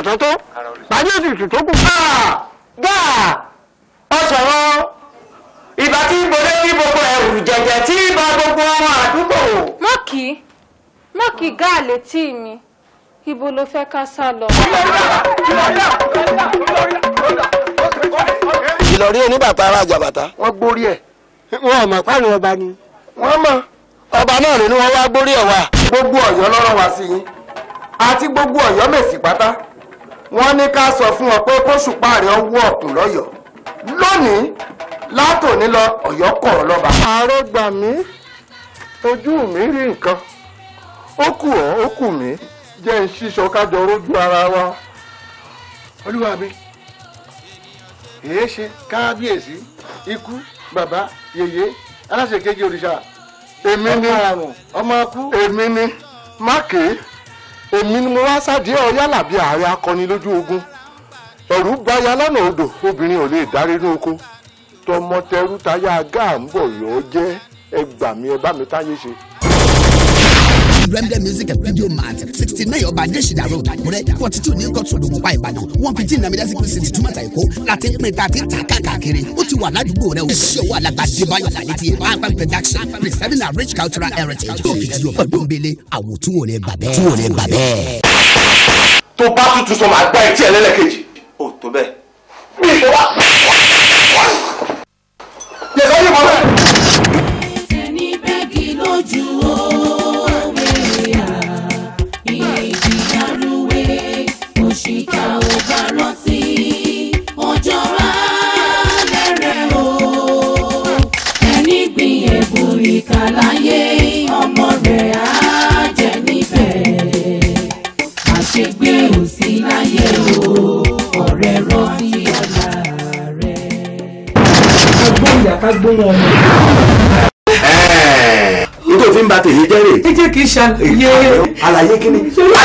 tó tó bàjẹ́ òtútù tó kù. gáà ọ̀sọ̀rọ̀ ìbá tí bolé kí gbogbo ẹrù jẹjẹ tí ìbá gbogbo ọmọ àdúgbò. mọ́kì mọ́kì gáà létí mi ibo ló fẹ́ ká sá lọ. ìlọrí oníbàtà ara jàbàtà. wọ́n gbórí ẹ̀ wọn ò mọ̀ pàrọ̀ ọba ni. wọ́n mọ̀ ọba náà ni wọ́n wá gbórí ẹ̀ wá. gbogbo ọ̀yọ́ lọ́rọ̀ wá sí yín àti gbogbo ọ̀yọ́ mèsì pátá wọ́n ní ká sọ fún ọ pé kóṣùpá rẹ̀ ń wọ ọ̀kùn lọ́yọ̀ọ́ lónìí látòní lọ ọ̀yọ́ kọ̀ ọ́ lọ́ba. ààrẹ gbà mí ojú mi rí nǹkan ó kù ọ́ ó kù mí jẹ́ ń ṣíṣọ kájọ rójú ara wa. olúwa mi èé ṣe kábíyèsí ikú bàbá yèyé aláṣẹ kejì òrìṣà èmi ni ọmọ akú èmi ni mákè èmi ni mo wá sáde ọ yálà bí ààrẹ akọni lójú ogun ẹrù gbaya lọ́nà odò obìnrin ò lè dárí inú oko tọmọ tẹrú táyà gáà ń bọ̀ yọ jẹ́ ẹ gbà mí ẹ bá mi táyé ṣe. Remde music and video mart sixty nine ọba adésìdá road àkúrẹ́ forty two ní kóòtù òdòmọ̀pá ìbàdàn one fifteen nàmídá sí kristi túmọ̀tà èkó láti pín ta ti ta káàkiri ó ti wà ládùúgbò rẹ o ṣé owó alàgbà débáyọ̀ lálẹ́tì pampan production preserving our rich cultural heritage tó kìí ju ọ̀pọ̀ dóńbele àwòtún ò ní gbà bẹ́ẹ̀. tún ò ní gbà bẹ́ẹ̀. tó bá tutù sọ máa gbá etí ẹ lẹ́lẹ́kejì. ó tó bẹ́ẹ̀. bí ìṣe wá. yẹ̀sọ́ yìí mọ́ bẹ́ẹ̀. ẹni bẹ́ẹ̀gì lójú òwe à ìjìyàrúwé òṣìkà ò bá rántí ọjọ́ alẹ́ rẹ̀ o ẹni gbìn ẹ̀bùn ìkà láyé ọmọ rẹ̀ á jẹ níbẹ̀ àṣegbé ò sí láyé o ọ̀rẹ́ rántí ọ̀la rẹ̀. agbóhùn yàtá gbóhùn ọmọ. nítorí tí ń ba tèyí jẹ́ rè. ẹ jẹ́ kí n ṣàlàyé. àlàyé kí ni.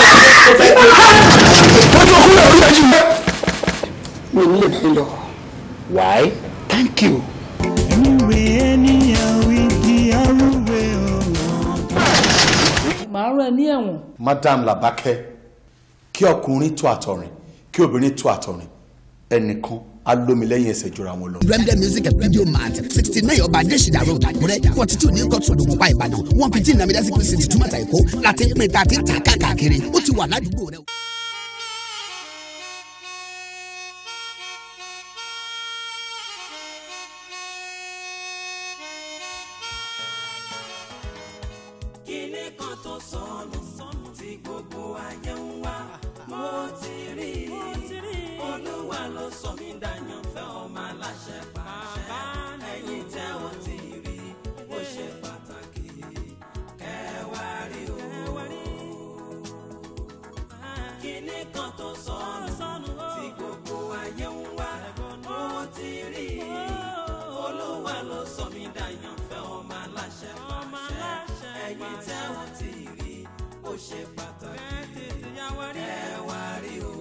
mi ò ní lè bá yín lọ. why thank you. màá rán ẹ ní ẹ̀wọ̀n. madam labake kí ọkùnrin tó àtọ̀rìn kí obìnrin tó àtọ̀rìn ẹnìkan á lómi lẹ́yìn ẹsẹ̀ jura wọn lọ. Remde music and video mart sixty nine ọba adésìdá road àkúrẹ́ forty two ní kóòtù òdòmọ̀pá ìbàdàn one fifteen nàmídá sí kristi túmọ̀tà èkó láti pín ta ti ta káàkiri ó ti wà ládùúgbò rẹ o. kíní kan tó sọnù tí gbogbo ayé ń wá mo ti rí olúwa ló sọ mí dàyànfẹ́ ọmọ aláṣẹ pàṣẹ ẹ̀yin tẹ́ ò ti rí ó ṣe pàtàkì kẹwàá rí o kíní kan tó sọnù tí gbogbo ayé ń wá mo ti rí olúwa ló sọ mí dàyànfẹ́ ọmọ aláṣẹ pàṣẹ ẹ̀yin tẹ́ ò ti rí ó ṣe pàtàkì kẹwàá rí o.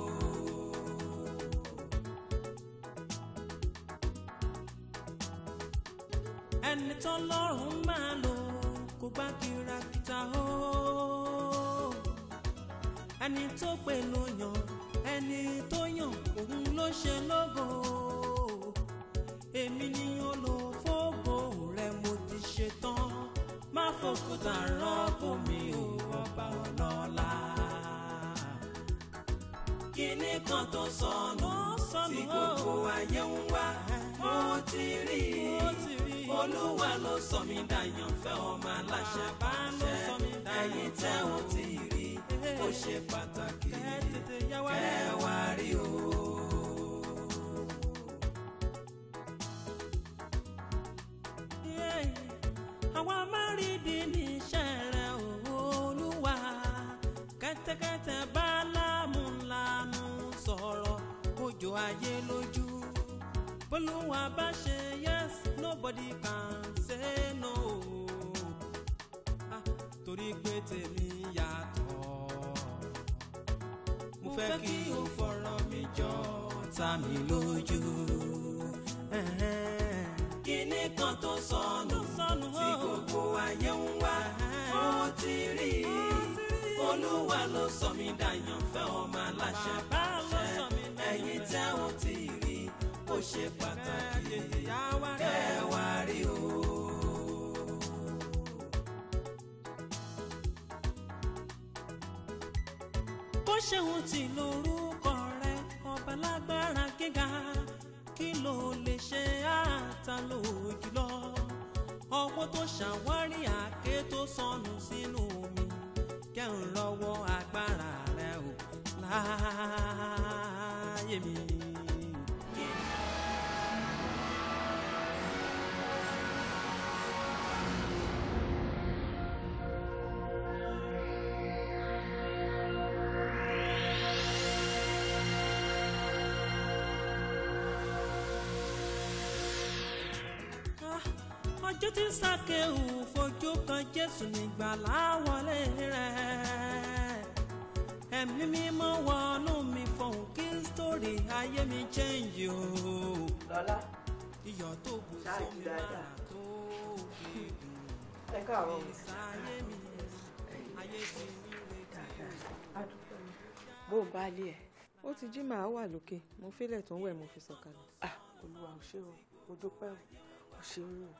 ẹni tó lọ́rùn máa lò kó bá kìràkìtà o ẹni tó pè ló yàn ẹni tó yàn òun ló ṣe lógo èmi ni olùfógo rẹ mo ti ṣe tán má fòkúta rọ́pò mi ò ọba ọlọ́lá kíní kan tó sọnù tí gbogbo ayé ń wá mo ti rí olúwa ló sọ mí dàyànfẹ́ ọmọ aláṣẹ pàṣẹ ẹ̀yin tẹ́ ò ti rí ó ṣe pàtàkì kẹwàá rí o. àwa máa rí di ní iṣẹ́ rẹ̀ olúwa kẹ́tẹ́kẹ́tẹ́ bá lámúlánú sọ̀rọ̀ òjò ayé lójú bólúwa bá ṣe yes nobody can say no Ah, torí pé tèmi yàtọ̀ mo fẹ́ kí o fọ̀rọ̀ mi jọ ta mi lójú. kíní kan tó sọnù tí gbogbo ayé ń wá mo ti rí olúwa ló sọ mí dàyànfẹ́ ọmọ aláṣẹ bàbá ló sọ mí ẹ̀yin tẹ́ ò tí ì rí ó ṣe pàtàkì kẹwàá rí o. bó ṣeun tí lórúkọ rẹ ọba lágbára gíga kí ló lè ṣe àtàlò jùlọ ọwọ́ tó ṣàwárí àáké tó sọnù sínú omi kẹ́hìn lọ́wọ́ agbára rẹ ò láàyè mi. Ah, ọjọ́ tí sákéwù fojú kan jésù nígbà láwọlé rẹ̀ ẹ̀mí mímọ́ wọnú mi fọ̀hún kí sítórì ayé mi change o. lọ́lá iyọ̀ tó bù Ṣáàjì sómi dáadáa. máa tó fi dùn. ẹ káàárọ̀ ìsáyé mi ayé ti mi retí. bó o bá lé ẹ ó ti jí màá wà lókè mo fílẹ̀ tó ń wẹ̀ mo fi sọ̀kalẹ̀. ah olúwa ò ṣe o mo dúpẹ́ o ò ṣeun o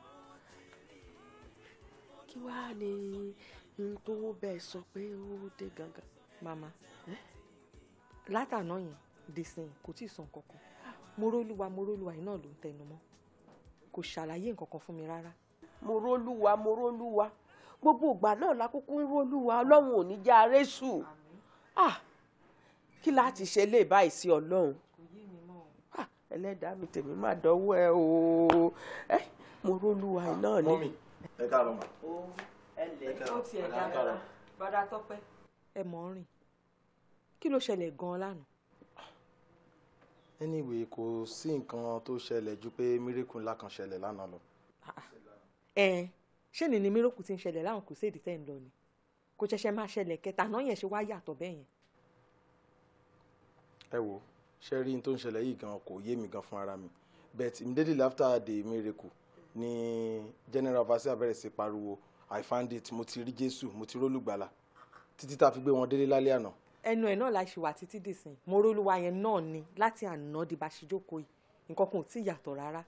kí wàá ní n tó bẹ́ẹ̀ sọ pé ó dé gangan. màmá látàná yẹn dìsìn kò tí ì sàn kankan morólúwa morólúwa yìí náà ló ń tẹnu mọ́ kò ṣàlàyé nǹkan kan fún mi rárá. mo rólúwa mo rólúwa gbogbo ìgbà náà la kúkú ń rólúwa ọlọ́run ò ní já arésù ah kí láti ṣe lè báyìí sí ọlọ́run ah ẹlẹ́dàá mi tèmi má dánwó ẹ o ẹ mo rólúwa yìí náà ni. mọ́mì ẹ káàárọ̀ mà. ó tiẹ̀ dára bàdà tọ́pẹ́. ẹ mọ̀ ọ́ rìn kí ló ṣẹlẹ̀ gan-an lánàá. anyway kò sí nǹkan tó ṣẹlẹ̀ ju pé mírèkù ńlá kan ṣẹlẹ̀ lánàá lọ. ẹ ṣé ni ni míròkù ti ń ṣẹlẹ̀ láwọn kò séèdì tẹ́ ń lọ ni kò ṣẹ̀ṣẹ̀ máa ṣẹlẹ̀ kẹta náà yẹn ṣe wá yàtọ̀ bẹ́ẹ̀ yẹn. ẹ wo ṣe rí n tó ń ṣẹlẹ̀ yìí gan kò yé mi gan fún ara mi but immediately after the miracle ni general overseer bẹ̀rẹ̀ sí pariwo i found it mo ti rí jésù mo ti rólùgbàlà títí tá a fi gbé wọn délé lálẹ́ àná. ẹnu ẹ̀ náà la ṣe wà títí dìsìn morólúwa yẹn náà ni láti àná di bá ṣe jókòó yìí nǹkan kan ò tí ì yàtọ̀ rárá.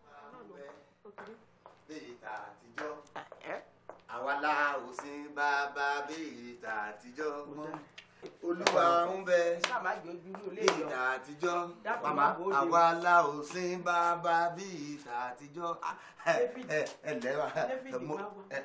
bíi tàtijọ́ àwa la ò sin bàbá bíi tàtijọ́ mọ́ olúwa ń bẹ bíi tàtijọ́ màmá àwa la ò sin bàbá bíi tàtijọ́ ẹ ẹ ẹ lẹ́wà mo ẹ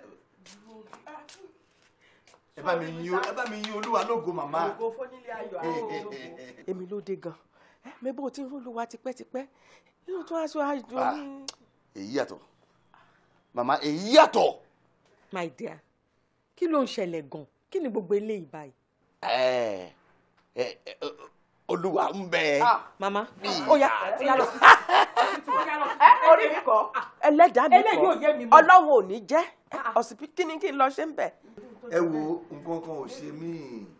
ẹ bá mi yin ẹ bá mi yin olúwa lógo màmá. ògo fónílé ayọ̀ àwọn ológo. èmi ló dé gan ẹ mi bó ti ń rólúwa tipẹ́tipẹ́ yóò tún aṣọ àjọ Ah. ní. èyí yàtọ̀ màmá èyí yàtọ̀. my dear kí ló ń ṣẹlẹ̀ gan kí ni gbogbo eléyìí báyìí. ẹ ẹ ẹ, olúwa ń bẹ. màmá ó yá ó yá lọ sí. ẹ orí mi kọ ẹlẹ́dàá mi Eléyìí ò yé mi kọ mọ́. ọlọ́run ò ní jẹ́ ọ̀sìpí kí ni kí n lọ ṣe ń bẹ̀. ẹ wo nǹkan kan ò ṣe mí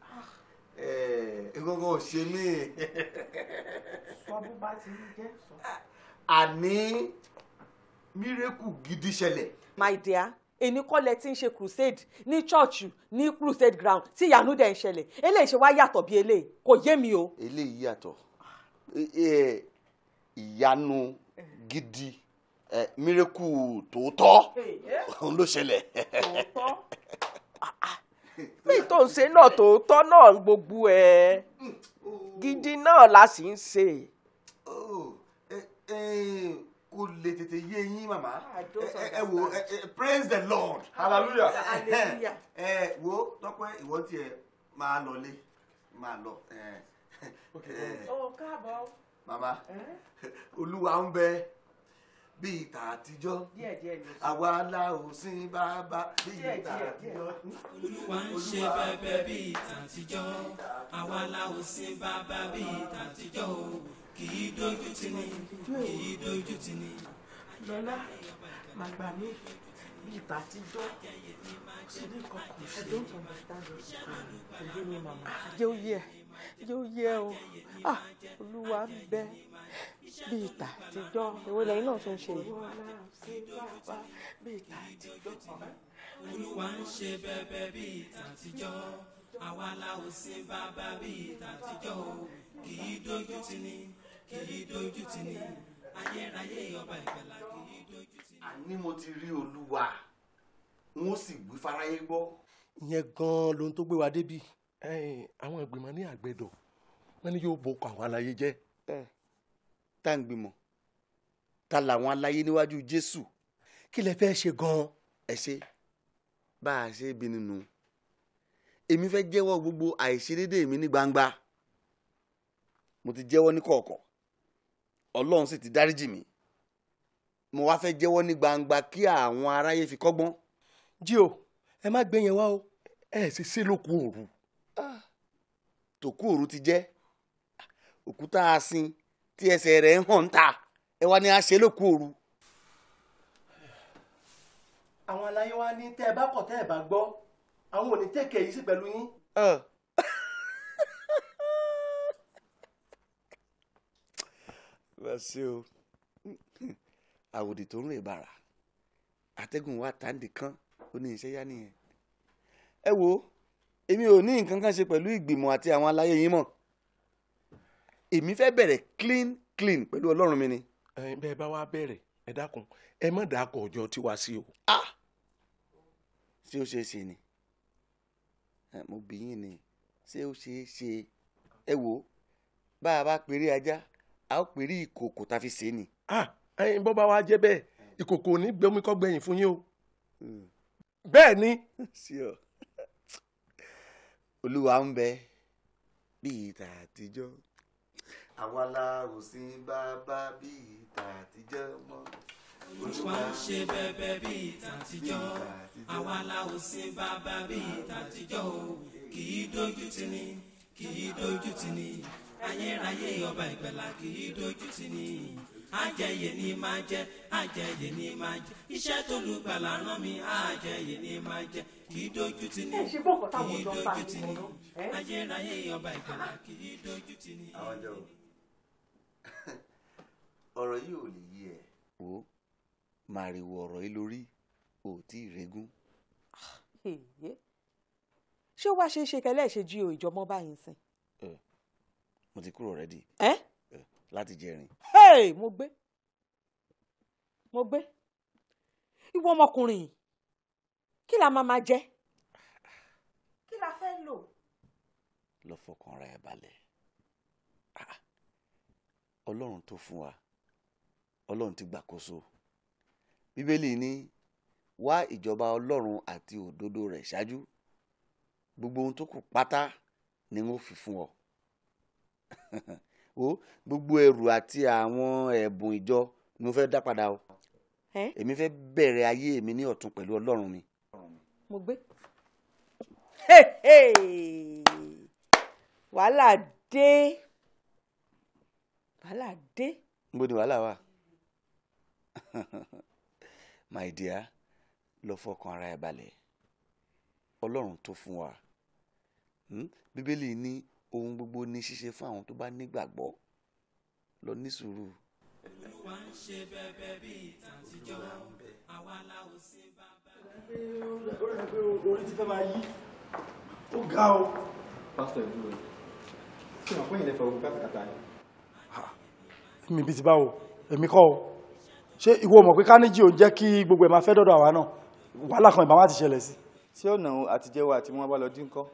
ẹ, nǹkan kan ò ṣe mí sọ́bù bá ti ń jẹ́ sọ. àní mírèkù gidi ṣẹlẹ̀. my dear èní kọ́lẹ̀ tí ń ṣe crusade ní church ní crusade ground tí ìyanu dẹ̀ ń ṣẹlẹ̀ eléyìí ṣe wá yàtọ̀ bí eléyìí kò yé mi o. eléyìí yàtọ̀ Ẹ- ẹ, ìyanu gidi ẹ, mírèkù tòótọ́ òun ló ṣẹlẹ̀. bí tó ń ṣe náà tòótọ́ náà gbogbo ẹ̀ gidi náà la sì ń ṣe. Oh, ẹ, ẹ, kò lè tètè yé yín màmá ẹ ẹ- ẹ wo ẹ- ẹ, praise the lord hallelujah Hallelujah. ẹ wo tọpẹ ìwọ tiẹ̀ máa lọlé máa lọ ẹ, ẹ, ó káàbọ̀. màmá olúwa ń bẹ bí ìta àtijọ́ díẹ̀ díẹ̀ ló sọ. àwa la ò sin bàbá bí ìta àtijọ́. olúwa ń ṣe bẹ́bẹ́ bíi tàtijọ́ àwa la ò sin bàbá bíi tàtijọ́ o kì í dojú tì ní kì í dojú tì ní. lọ́lá màá gbà mí bí ìta àtijọ́ ṣe ní nǹkan kò ṣe. jẹ́ ó yẹ jẹ́ ó yẹ o ah olúwa ń bẹ bí ìta àtijọ́. èwo lẹ́yìn náà tún ṣe yìí. bí ìta àtijọ́. olúwa ń ṣe bẹ́bẹ́ bíi tàtijọ́ àwa la ò sin bàbá bíi tàtijọ́ o kì kì í dojú tì ní kì í dojú tì ní ayérayé ọba ìgbàlà kì í dojú tì ní. àní mo ti rí olúwa n ó sì wí fáráyé gbọ́. ìyẹn gan-an lohun tó gbé wa débi àwọn ìgbìmọ̀ ní àgbẹ̀dọ̀ wọ́n ní yóò boko àwọn aláyé jẹ́. tá ń gbìmọ̀ ta làwọn aláyé níwájú jésù. kí lẹ fẹ́ ṣe gan-an. ẹ ṣe bá a ṣe bí nínú èmi fẹ́ jẹ́wọ́ gbogbo àìṣedéédéé mi ní gbangba mo ti jẹ́wọ́ ní kọ̀ọ̀kọ̀ ọlọ́run sì ti dáríjì mi mo wá fẹ́ jẹ́wọ́ ní gbangba kí àwọn aráyé fi kọ́gbọ́n. jí o ẹ má gbé yẹn wá o ẹ sì ṣe lóko òru. tòkú òru ti jẹ́ òkúta asin tí ẹsẹ̀ rẹ̀ ń hàn ta ẹ wá ní a ṣe lóko òru. àwọn aláyé wa ní tẹ́ ẹ bá kọ̀ tẹ́ ẹ bá gbọ́ àwọn ò ní tẹ̀kẹ̀ yìí sí pẹ̀lú yín. lọ́sẹ̀ o àwòdì tó ń rè bàrà àtẹ́gùn wa tàǹdì kan ó ní iṣẹ́ yá nìyẹn. ẹ wo èmi ò ní nǹkan kan ṣe pẹ̀lú ìgbìmọ̀ àti àwọn aláyé yín mọ̀ èmi fẹ́ bẹ̀rẹ̀ clean clean pẹ̀lú ọlọ́run mi ni. bẹ́ẹ̀ bá wá bẹ̀rẹ̀ ẹ dákun ẹ má dàkọ̀ ọjọ́ tiwa sí o. ṣé ó ṣeé ṣe ni mo bí yín ni ṣé ó ṣeé ṣe ẹ wo bá a bá pèrè ajá a ó pèrè ìkòkò tá a fi ṣe é ni. ẹyin bọ́ bá wa jẹ́ bẹ́ẹ̀ ìkòkò ò ní gbẹmí kọ́ gbẹ̀yìn fún yín o. bẹ́ẹ̀ ni. olúwa ń bẹ bíi tà àtijọ́ àwa la ò sin bàbá bíi tà àtijọ́ mọ́. olúwa ń ṣe bẹbẹ bíi tàtijọ́ àwa la ò sin bàbá bíi tàtijọ́ o kì í dojú tì ní kì í dojú tì ní ayérayé ọba ìgbàlà kì í dojú tì ní àjẹyè ni máa jẹ àjẹyè ni máa jẹ iṣẹ́ tó lùgbàlà rán mi àjẹyè ni máa jẹ kì í dojú tì ní kì í dojú tì ní ayérayé ọba ìgbàlà kì í dojú tì ní. àwọn jọ ọ̀rọ̀ yìí ò lè yí ẹ. wo màrìwò ọ̀rọ̀ yìí lórí ò tí ì regún. ṣé ó wá ṣe é ṣe kẹlẹ́ ṣe jí o ìjọmọ́ báyìí sìn. mo ti kúrò rẹ́dì. ẹ. láti jẹrin. hey mo gbé mo gbé ìwọ ọmọkùnrin yìí kí la máa máa jẹ kí la fẹ́ lò. lọ fọkàn ra ẹ balẹ̀ ọlọ́run tó fún wa ọlọ́run ti gbàkóso bíbélì ní wá ìjọba ọlọ́run àti òdodo rẹ̀ ṣáájú gbogbo ohun tó kù pátá ni wọ́n fi fún ọ o gbogbo ẹrù àti àwọn ẹ̀bùn ìjọ ni mo fẹ́ dá padà o èmi fẹ́ bẹ̀rẹ̀ ayé mi ní ọ̀tun pẹ̀lú ọlọ́run mi. mo gbé wàhálà dé wàhálà dé. níbo ni wàhálà wà my dear lọ fọkàn ara ẹ balẹ̀ ọlọ́run tó fún wa bíbélì ní ohun gbogbo ní ṣíṣe fún àwọn tó bá nígbàgbọ́ lọ ní sùúrù. olúwa ń ṣe bẹbẹ bíi tàtijọ́ àwa la ò sin bàbá. orí ti fẹ́ máa yí ó ga o. pásítọ̀ ìdúró ṣé wọn pín ìlẹ́fẹ̀ẹ́ ogun kátàkátà yìí. mi bí ti báwo èmi kọ́ o ṣé ìwọ mọ̀ pé káníjì ò ń jẹ́ kí gbogbo ẹ̀ máa fẹ́ dọ́dọ̀ àwa náà wàhálà kan ìbámu àti ṣẹlẹ̀ sí. tí ọ̀nà àtijẹ́wọ́ àti wọn bá lọ dín kọ́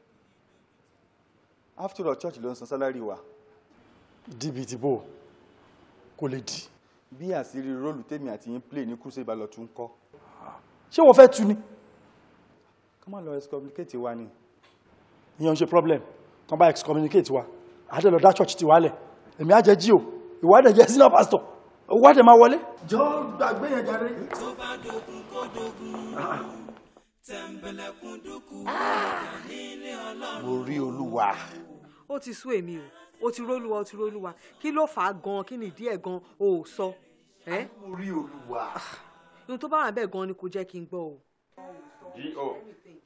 after all church ló ń san sálárì wa. dìbì tìbò kò lè dì. bí àṣírí róòlù tèmi àti yín play ní crusade bá lọ tún kọ́. ṣé wọ́n fẹ́ tu ni. ká má lọ excommunicate wa ni. ìyẹn ń ṣe problem kan bá excommunicate wa àdé lọ dá church ti wálẹ̀ èmi á jẹ́ jí o ìwádìí jẹ́ senior pastor ìwádìí máa wọlé. jọ gbàgbé yẹn jáde. tó bá dogun kó dogun tẹ̀m̀bẹ̀lẹ̀kún dúkú nílé ọlọ́run. mo rí olúwa. ó ti sú èmi o ó ti rólúwa ó ti rólúwa kí ló fà á gan kí ni ìdí ẹ̀ gan o ò sọ. mo rí olúwa. ohun tó bá wà bẹ́ẹ̀ gan ni kò jẹ́ kí n gbọ́ o. G.O.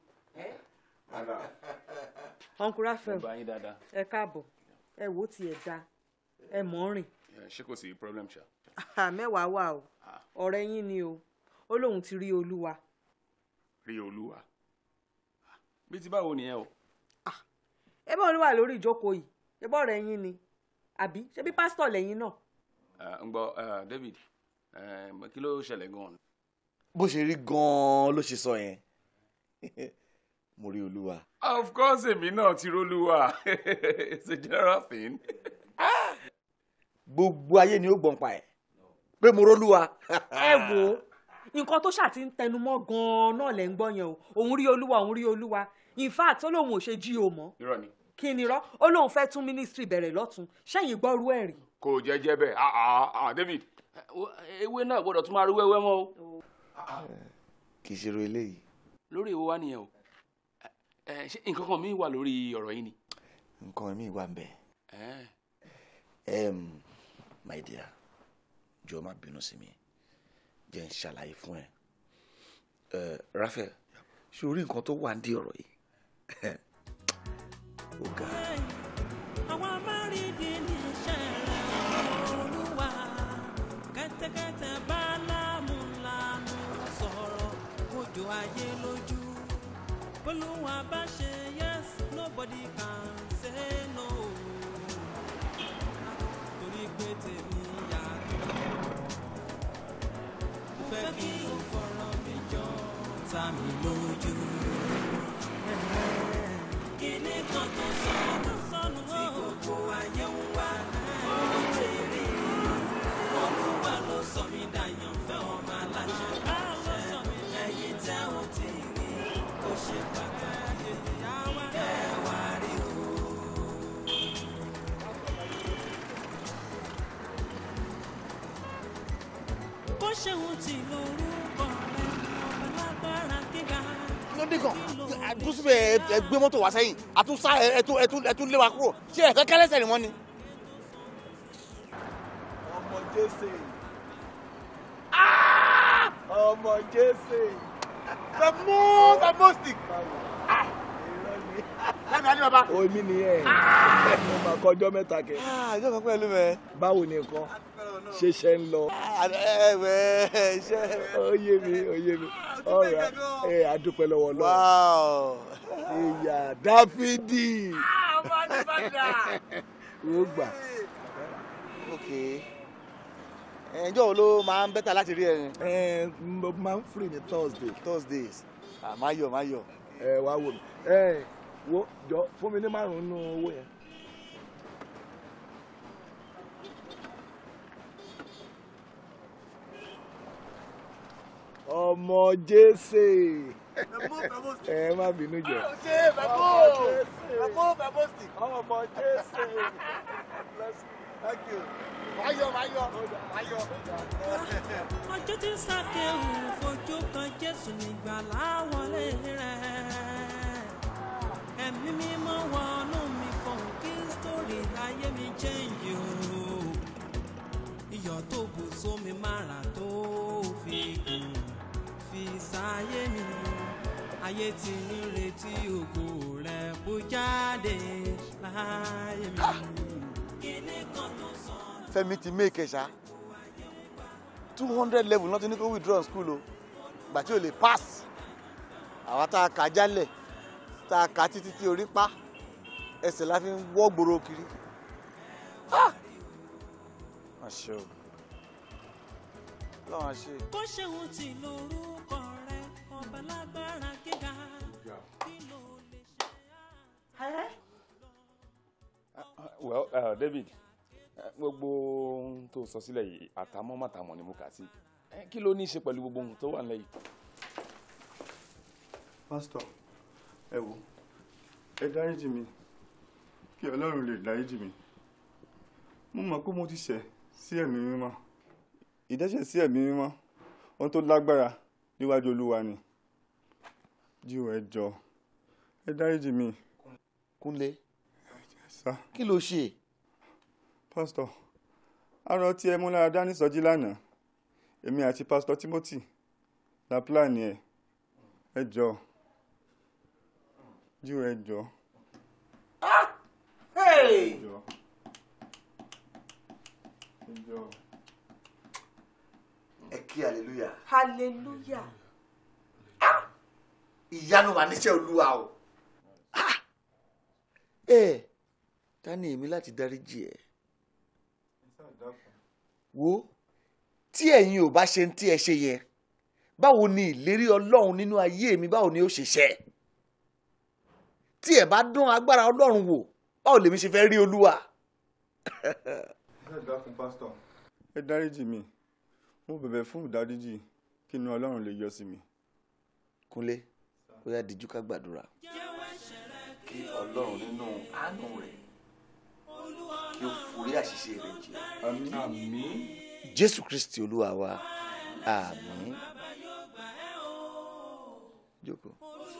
uncle Raphael Ó bá yín dáadáa. ẹ káàbọ̀ ẹ wò ó tiẹ̀ da ẹ mọ̀ ọ́n rìn ṣé kò sí problem ṣá. mẹ́wàá wà o ọ̀rẹ́ yín ni o ó lóun ti rí olúwa. rí olúwa bí ti báwo nìyẹn o. ẹ bá olúwa lórí ìjókòó yìí ṣé bọ́ọ̀rọ̀ ẹ̀yin ni àbí ṣé bí pásítọ̀ lẹ́yìn náà. Eh, ń gbọ́ eh, David eh, kí ló ṣẹlẹ̀ gan-an. bó ṣe rí gan-an ló ṣe sọ yẹn mo rí olúwa. of course èmi náà ti rólúwa it's a general thing. gbogbo ayé ni ó gbọ̀n pa ẹ̀ pé mo rólúwa. ẹ wo nǹkan tó ṣàti ń tẹnumọ́ gan-an náà lẹ́ ń gbọ́ yẹn o òun rí olúwa òun rí olúwa in fact ó lóun ò ṣe jí o mọ́ irọ́ ni kí ni rọ́ ó lóun fẹ́ tún ministry bẹ̀rẹ̀ lọ́tún ṣẹ́yìn gbọ́rú ẹ̀ rí. kò jẹ́ jẹ́ bẹ́ẹ̀ ah ah ah David eh, wo- ewé náà gbọ́dọ̀ tún máa rí wẹ́wẹ́ mọ́ o. kì í ṣe ro eléyìí. lórí èwo wá nìyẹn o Eh, ṣé nǹkan kan mi wà lórí ọ̀rọ̀ yìí ni. nǹkan mi wà ń bẹ̀. Eh, Em, my dear jọ̀ọ́ má bínú sí mi jẹ́ n ṣàlàyé fún ẹ ẹ Raphael ṣé o rí nǹkan tó wà ń di ọ̀rọ̀ yìí ó ga àwa máa rí di níṣẹ́ rẹ̀ olúwa kẹ́tẹ́kẹ́tẹ́ bá lámúlámú sọ̀rọ̀ ojú ayé lójú olúwa bá ṣe yes nobody can say no torí pé tèmi yàtọ̀ mo fẹ́ kí o fọ̀rọ̀ mi jọ ta mi lójú kíní kan tó sọnù sọnù tí gbogbo ayé ń wá ó ti rí olúwa ló sọ mí dàyàn fẹ́ ọmọ aláṣẹ aláṣẹ ẹ̀yin tẹ́ ò ti rí ó ṣe pàtàkì ẹ wá rí o. bó ṣe ń tì lórúkọ rẹ ọba lágbára gíga. lóde kan àdúrósíbẹ̀ ẹ gbé mọ́tò wá sẹ́yìn àtúnṣá ẹtún ẹtún ẹtún lé wa kúrò ṣé ẹ̀fẹ́ kẹ́lẹ́sẹ̀ ni wọ́n ni. ọmọ jésè ọmọ jésè the most the most stick. lẹ́nu adé bàbá. omi nìyẹn mo máa kọjọ́ mẹ́ta kẹ. ìjọ kan pẹ̀lú mẹ́. báwo ni nǹkan ṣeṣẹ́ ń lọ. ẹ̀wẹ̀ iṣẹ́. ó yé mi ó yé mi ọ̀rọ̀ ẹ̀ adúpẹ́ lọ́wọ́ lọ́wọ́. ìyá dáfídì. ó gbà. ok ẹjọ́ wo ló máa ń bẹ́tà láti rí ẹ. ẹ mo máa ń free ní thursday. thursdays àmáyọ̀ máyọ̀. ẹ wá wò mí ẹ wo jọ fún mi ní márùn-ún nínú owó yẹn. ọmọ jésè ẹ má bínú jẹ. ṣe bàbá bàbá bàbá stick. ọmọ jésè. thank you. máyọ̀ máyọ̀ máyọ̀. ọjọ́ tí sákéwù fojú kan jésù nígbà láwọlé rẹ̀ ẹ̀mí mímọ́ wọnú mi fọ̀hún kí sítórì ayé mi chẹ́ǹjì o iyọ̀ tó bù sómi mára tó fi gùn fi sáyé mi ayé tí ń retí ògo rẹ̀ bó jáde láyé mi. kíní kan tó sọ. Fẹ́mi ti make ẹ ṣá two hundred level náà ti ní kó withdraw school o gbà tí o lè pass àwa tá a kà á jálẹ̀ tá a kà á títí tí orí pa ẹsẹ̀ la fi ń wọ́ gbòòrò kiri. Ah! Má ṣe o lọ́wọ́n ṣe. bó ṣe ń tì lórúkọ rẹ ọba lágbára gíga kí ló lè ṣe. well uh, David eh, gbogbo ohun tó sọ sílẹ̀ yìí àtàmọ́ màtàmọ́ ni mo kà sí Eh, kí ló ní í ṣe pẹ̀lú gbogbo ohun tó wà nílẹ̀ yìí. pásítọ̀ ẹ wò ẹ dáríjì mi kí ọlọ́run lè dáríjì mi mo mọ̀ pé mo ti ṣẹ̀ sí ẹ̀mí mímọ́ ìdẹ́ṣẹ̀ sí ẹ̀mí mímọ́ ohun tó lágbára níwájú olúwa ni jíò ẹ jọ ẹ dáríjì mi. Kúnlé sá kí ló ṣe. pásítọ̀ arọ tí ẹ mú lára dání sọjí lánàá èmi àti pásítọ̀ Timothy la pílánì ẹ ẹ jọ jíò ẹ jọ. Hey! ẹ jọ. ẹ jọ. ẹ kí hallelujah. hallelujah. ìyanu wà níṣẹ́ olúwa o. ẹ ta ni èmi láti dáríjì ẹ wo tí ẹ̀yin ò bá ṣe ń tí ẹ ṣe yẹ báwo ni ìlérí ọlọ́run nínú ayé mi báwo ni ó ṣe ṣẹ tí ẹ bá dán agbára ọlọ́run wò báwo lèmi ṣe fẹ́ rí olúwa. Ṣàdúrà fún pásítọ̀. Ẹ dáríjì mi. Mo bẹ̀bẹ̀ fún ìdáríjì kí inú Ọlọ́run lè yọ sí mi. kúnlé ó yá dijú ká gbàdúrà kí ọlọ́run nínú àánú rẹ̀ kí ó forí àṣìṣe rẹ̀ jì Àmín. jésù kristi olúwa wa àmín jókòó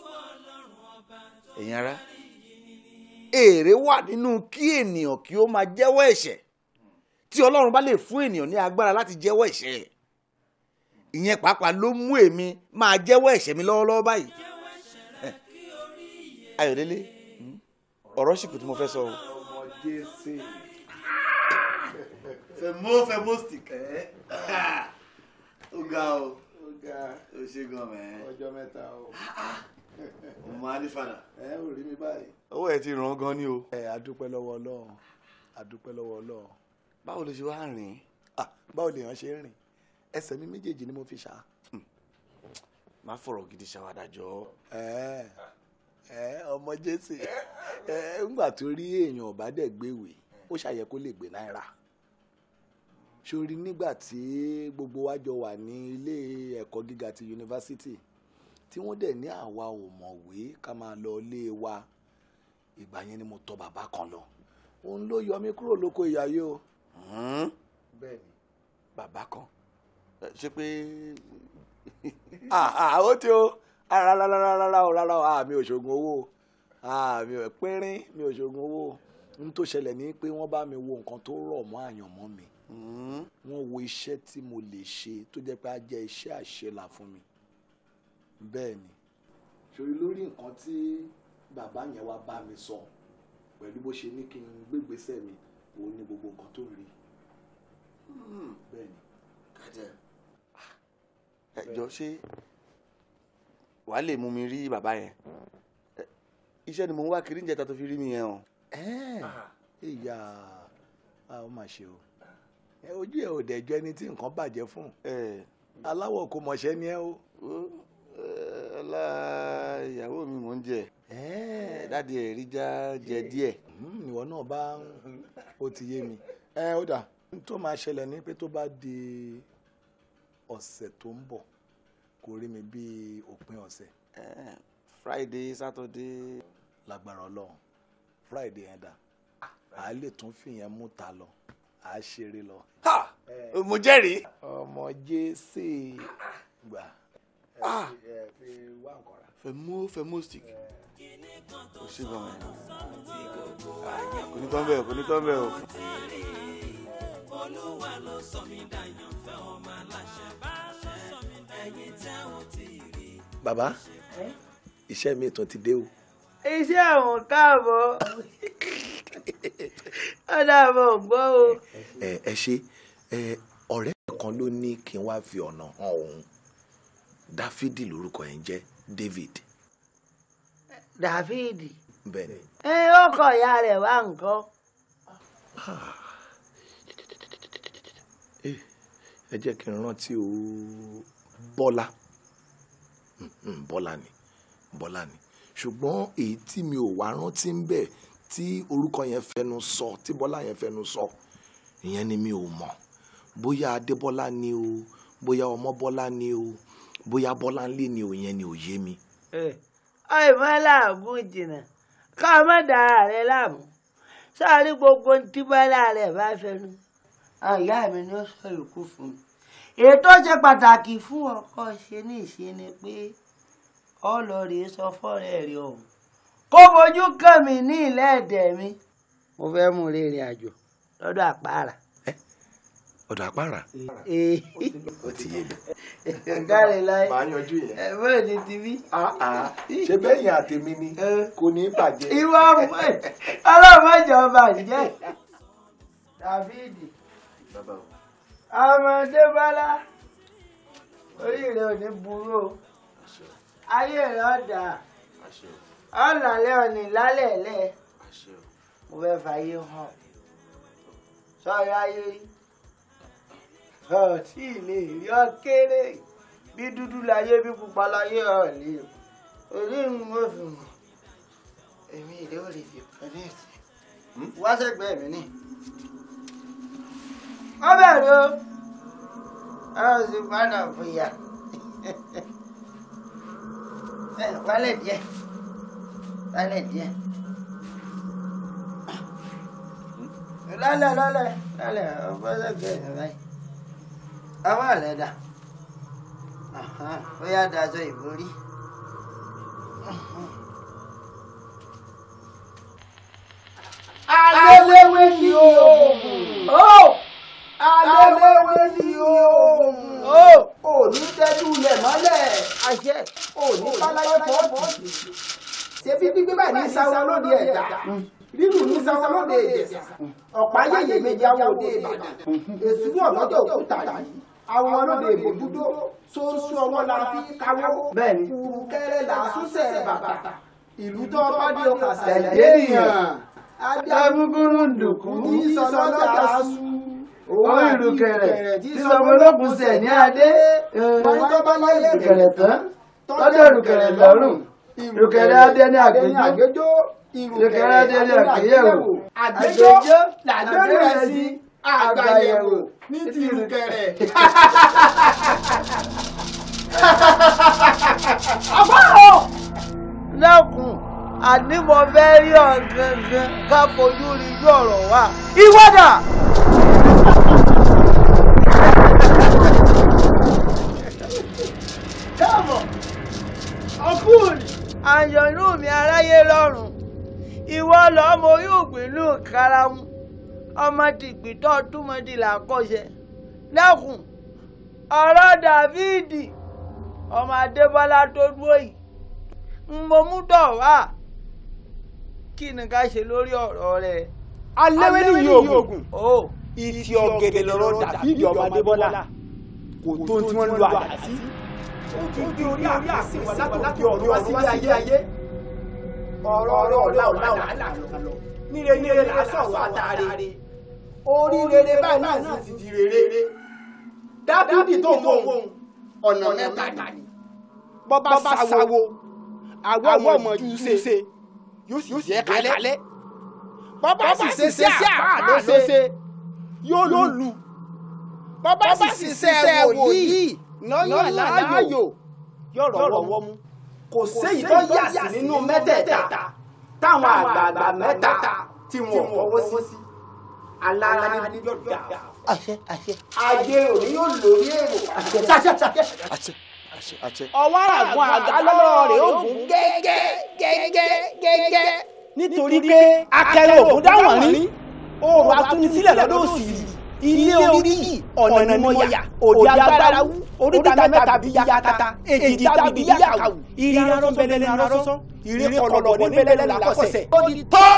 ẹ̀yin ará èrè wà nínú kí ènìyàn kí ó máa jẹ́wọ́ ẹ̀ṣẹ̀ tí ọlọ́run bá lè fún ènìyàn ní agbára láti jẹ́wọ́ ẹ̀ṣẹ̀ ìyẹn pàápàá ló mú èmi máa jẹ́wọ́ ẹ̀ṣẹ̀ mi lọ́wọ́lọ́wọ́ báyìí Eh, ayọ̀délé ọ̀rọ̀ sì kù tí mo fẹ́ sọ o. ọmọ jésè fẹmọ fẹmọ stick ẹ ó ga o ó ga ó ṣe gan mẹ ọjọ́ mẹ́ta o ọmọ alifada ẹ ò rí mi báyìí. owó ẹ ti ràn gan ni o. ẹ adúpẹ́ lọ́wọ́ ọlọ́run adúpẹ́ lọ́wọ́ ọlọ́run. báwo ló ṣe wá rìn. ah báwo lèèyàn ṣe ń rìn ẹsẹ̀ mi méjèèjì ni mo fi ṣá. má fọ̀rọ̀ gidi ṣàwádàjọ́. ẹ ẹ ọmọ jésè ẹ ńgbà tó rí èèyàn ọba dẹ̀ gbéwèé ó ṣàyẹ kó lè gbé náírà sórí nígbà tí gbogbo wa jọ wà ní ilé ẹ̀kọ́ gíga ti yunifásitì tí wọ́n dẹ̀ ní àwa ò mọ̀wé ká máa lọ ilé wa ìgbà yẹn ni mo tọ̀ bàbá kan lọ òun ló yọ mí kúrò lóko ìyáyé o. bẹ́ẹ̀ni bàbá kan ṣé pé ah ah ó ti o ah rárá rárá rárá o rárá o ah mi ò ṣoògùn owó ah mi ò pínrín mi ò ṣoògùn owó n tó ṣẹlẹ̀ ní pé wọ́n bá mi wo nǹkan tó rọ̀ mọ́ àyànmọ́ mi wọ́n wo iṣẹ́ tí mo lè ṣe tó jẹ́ pé á jẹ́ iṣẹ́ àṣelà fún mi bẹ́ẹ̀ ni ṣòrí lórí nǹkan tí bàbá yẹn wá bá mi sọ pẹ̀lú bó ṣe ní kí n gbégbèsè mi òun ni gbogbo nǹkan tó rí bẹ́ẹ̀ ni. kàjẹ́ ẹ jọ ṣé wàá lè mú mi rí bàbá yẹn Ẹ, iṣẹ́ ni mo ń wá kiri níjẹta tó fi rí mi yẹn o. ìyá a ó mà ṣe o ẹ ojú ẹ ò dẹjọ ẹni tí nǹkan bàjẹ́ fún aláwọ̀ kò mọ̀ṣẹ́ ni ẹ o. ọlá ìyàwó mi mò ń jẹ dáàdi ẹ rí já jẹ díẹ̀. ìwọ náà bá ó ti yé mi ẹ ó dà n tó máa ṣẹlẹ̀ ní pé tó bá di ọ̀sẹ̀ tó ń bọ̀ kò rí mi bí òpin ọ̀sẹ̀. friday saturday. lágbára ọlọ́run friday yẹn dà á lè tún fìyẹn mú ta lọ á ṣeré lọ. mo jẹ́rìí. ọmọ jésè gbà ẹ fi wá nǹkan rà. fẹmú fẹmú stick o ṣe gan ẹ kò ní tán bẹ́ẹ̀ kò ní tán bẹ́ẹ̀ o. olúwa ló sọ mí dàyàn fẹ́ ọmọ aláṣẹ bá sọ mí ẹ̀yin tẹ́ ò tí ì rí. bàbá iṣẹ́ mi tún ti dé o. iṣẹ́ àwọn káàbọ̀ ó dàbọ̀ gbọ́ o. ẹ ẹ ṣe ẹ ọ̀rẹ́ kan ló ní kí n wá fi ọ̀nà hàn òun dáfídì lórúkọ ẹ̀ ń jẹ́ david dàfídì bẹ́ẹ̀ ni. ẹ ó kọ ìyá rẹ̀ wá nǹkan. ẹ jẹ́ kí n rántí o bọ́lá Mm, bọ́lá ni bọ́lá ni ṣùgbọ́n èyí tí mi ò wá rántí ń bẹ̀ tí orúkọ yẹn fẹnu sọ tí bọ́lá yẹn fẹnu sọ ìyẹn ni mi ò mọ̀ bóyá adébọ́lá ni o bóyá ọmọbọ́lá ni o bóyá bọ́lá ńlé ni o yẹn ni ò yé mi. ọ̀ì má làágùn jìnnà ká má dára rẹ láàmú sọ́ọ́rí gbogbo tí bọ́lá rẹ̀ bá fẹnu ìyá mi ni ó sọ ìkú fún mi ètò ṣe pàtàkì fún ọkọ ṣe ní ìṣe ni pé ọlọ́ọ̀rẹ́ sọ fọ́rẹ́ rẹ̀ ọ̀hún kó fojú kàn mí ní ilẹ̀ ẹ̀dẹ̀ mi mo fẹ́ mú rìnrìn àjò lọ́dọ̀ àpárá. ọ̀dọ̀ àpárá Ee. ó ti yé mi. káre láyé màá yanjú yẹn. ẹ bẹ́ẹ̀ ni ti bí. ṣé bẹ́yìn àtẹ̀mí ni kò ní í bàjẹ́. ìwọ ọlọ́run mẹ́jọ bàjẹ́ dàbídì ọmọdé bọ́lá orí rẹ ò ní burú o ayé rẹ ọ̀dà ọ̀làlẹ́ òní lálẹ́lẹ́ mo fẹ́ fàyè hàn sọ́ọ́rí ayé rí ọtí lè rí ọ kéré bí dúdú láyé bí pupa láyé ọ lè orí ń mọ̀ fún mi èmi ìdè ò lè fi kọ́nẹ́ẹ̀tì wá sẹ́gbẹ̀ẹ́ mi ní. wọ́n bẹ̀rẹ̀ o ọ sì padà fìyà ẹ wálẹ̀ díẹ̀ wálẹ̀ díẹ̀ lálẹ́ lálẹ́ lálẹ́ ọgbọ́n sẹ́gbẹ̀ẹ́ mi báyìí ọwọ́ rẹ̀ dà ó yá daṣọ ìborí. Aléwé ni oògùn. Aléwé ni oògùn. Òní tẹ́jú lẹ̀ mọ́lẹ̀. Òní káláyé fọ́ọ̀tì. Ṣebí gbígbé báyìí ní sáwọn lóde ẹ̀dá. Rírù ní sáwọn lóde ìjẹ̀sà. Ọ̀pá yẹ̀yẹ méjì àwọn òde Ìbàdàn. Èsù ní ọ̀lọ́jọ́ òkúta yìí. Àwọn ọlọ́dẹ ìbòjúdó. Sóńsú ọwọ́ la fi káwọ́. Bẹ́ẹ̀ni. Kúrúkẹ́rẹ́ là á súnṣẹ̀ bàbà. Ìlú tó bá dé ọkà sàlẹ̀ ènìyàn Adágúgúrú ndùkú tí sọlọ́jà sú. owó ìrùkẹ̀rẹ̀ tí sọmọlókun sẹ̀ ní adé. Wọ́n tó bá láyé ìrùkẹ̀rẹ̀ tán tọ́jọ́ ìrùkẹ̀rẹ̀ lọ́rùn. ìrùkẹ̀rẹ̀ adé ní àgbéjó. ìrùkẹ̀rẹ̀ adé ní àgbéyẹ̀wò. Àgbéjó làgbẹ́rù rẹ̀ sí àgbàyẹ̀wò ní ti ìrùkẹ̀rẹ̀. Àbáwọ̀! Lẹ́kùn, àní mo fẹ́ rí ọ gangan ká fojú rí ojú ọ̀rọ̀ wa. Ìwọ́dà! Káàbọ̀! Ọkùnrin! Àyànnú mi aráyé lọ́rùn. Ìwọ lọ́mọ yóò gbìnú karamu. Ọmọ tìpítọ́ túmọ̀dì làkọ́ṣẹ. Lẹ́kùn, ọ̀rọ̀ Dàvídì ọmọ Adébọ́lá tó dúró yìí ń mo mú dọ̀ wá kí ni ká ṣe lórí ọ̀rọ̀ rẹ̀. Aléwé ni oògùn. o Ìtì ọ̀gẹ̀dẹ̀ lọ́rọ̀ Dàfídì ọmọ Adébọ́lá. Kò tó tí wọ́n lo àdá sí. Ó ti gbé orí àrí àsìwọ̀n látòkè ọ̀rọ̀ wá sílé ayé ayé. Ọ̀rọ̀ ọ̀rọ̀ ọ̀la ọ̀la ọ̀la lọ. Níre níre là á sọ̀rọ̀ àtàrí. Orí rere báyìí náà sì ti di rere. Dábìdì tó ń wò ọ̀nà mẹ́ta ni. Bọ́bá sáwo, àwọ̀ ọmọ jù ṣe, yóò sì jẹ́ kalẹ̀. Bọ́bá sì ṣe sí àpá ló ṣe, yóò lù. Bọ́bá sì ṣiṣẹ́ wòlíì lọ́yàn láàyò, yóò rọ̀wọ́ mú. Kò séyìí tó yà sí nínú mẹ́tẹ̀ẹ̀ta táwọn àgbààgbà mẹ́ta tí wọ́n fọwọ́ sí. Alára ní yóò dà. àṣẹ àṣẹ. Ayé òní yóò lórí èrò. àṣẹ àṣẹ àṣẹ. àṣẹ àṣẹ àṣẹ. ọwọ́ àgọ́ àga lọ́wọ́ rẹ̀ ó gùn gẹ́gẹ́ gẹ́gẹ́ gẹ́gẹ́ nítorí pé akẹrẹ ògùn dáwọ̀n rí oòrùn atúnisílẹ̀ lọ́dọ̀ òsì ilé orí yìí ọ̀nà ni mo yà òde agbára wú oríta mẹ́ta bí yakata èjì tàbí yàkàwù ìrìn arọ́ bẹ́lẹ́ ní arọ́sán ìrìn kọlọ̀bọ̀ ní bẹ́lẹ́ ní làkọ́sẹ̀ ó di tọ́.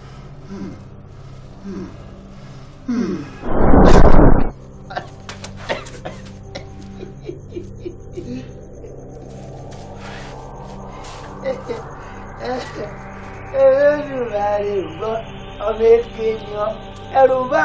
Olódùmarè gbọ́ ọmọ èké ni ọ ẹrù bá.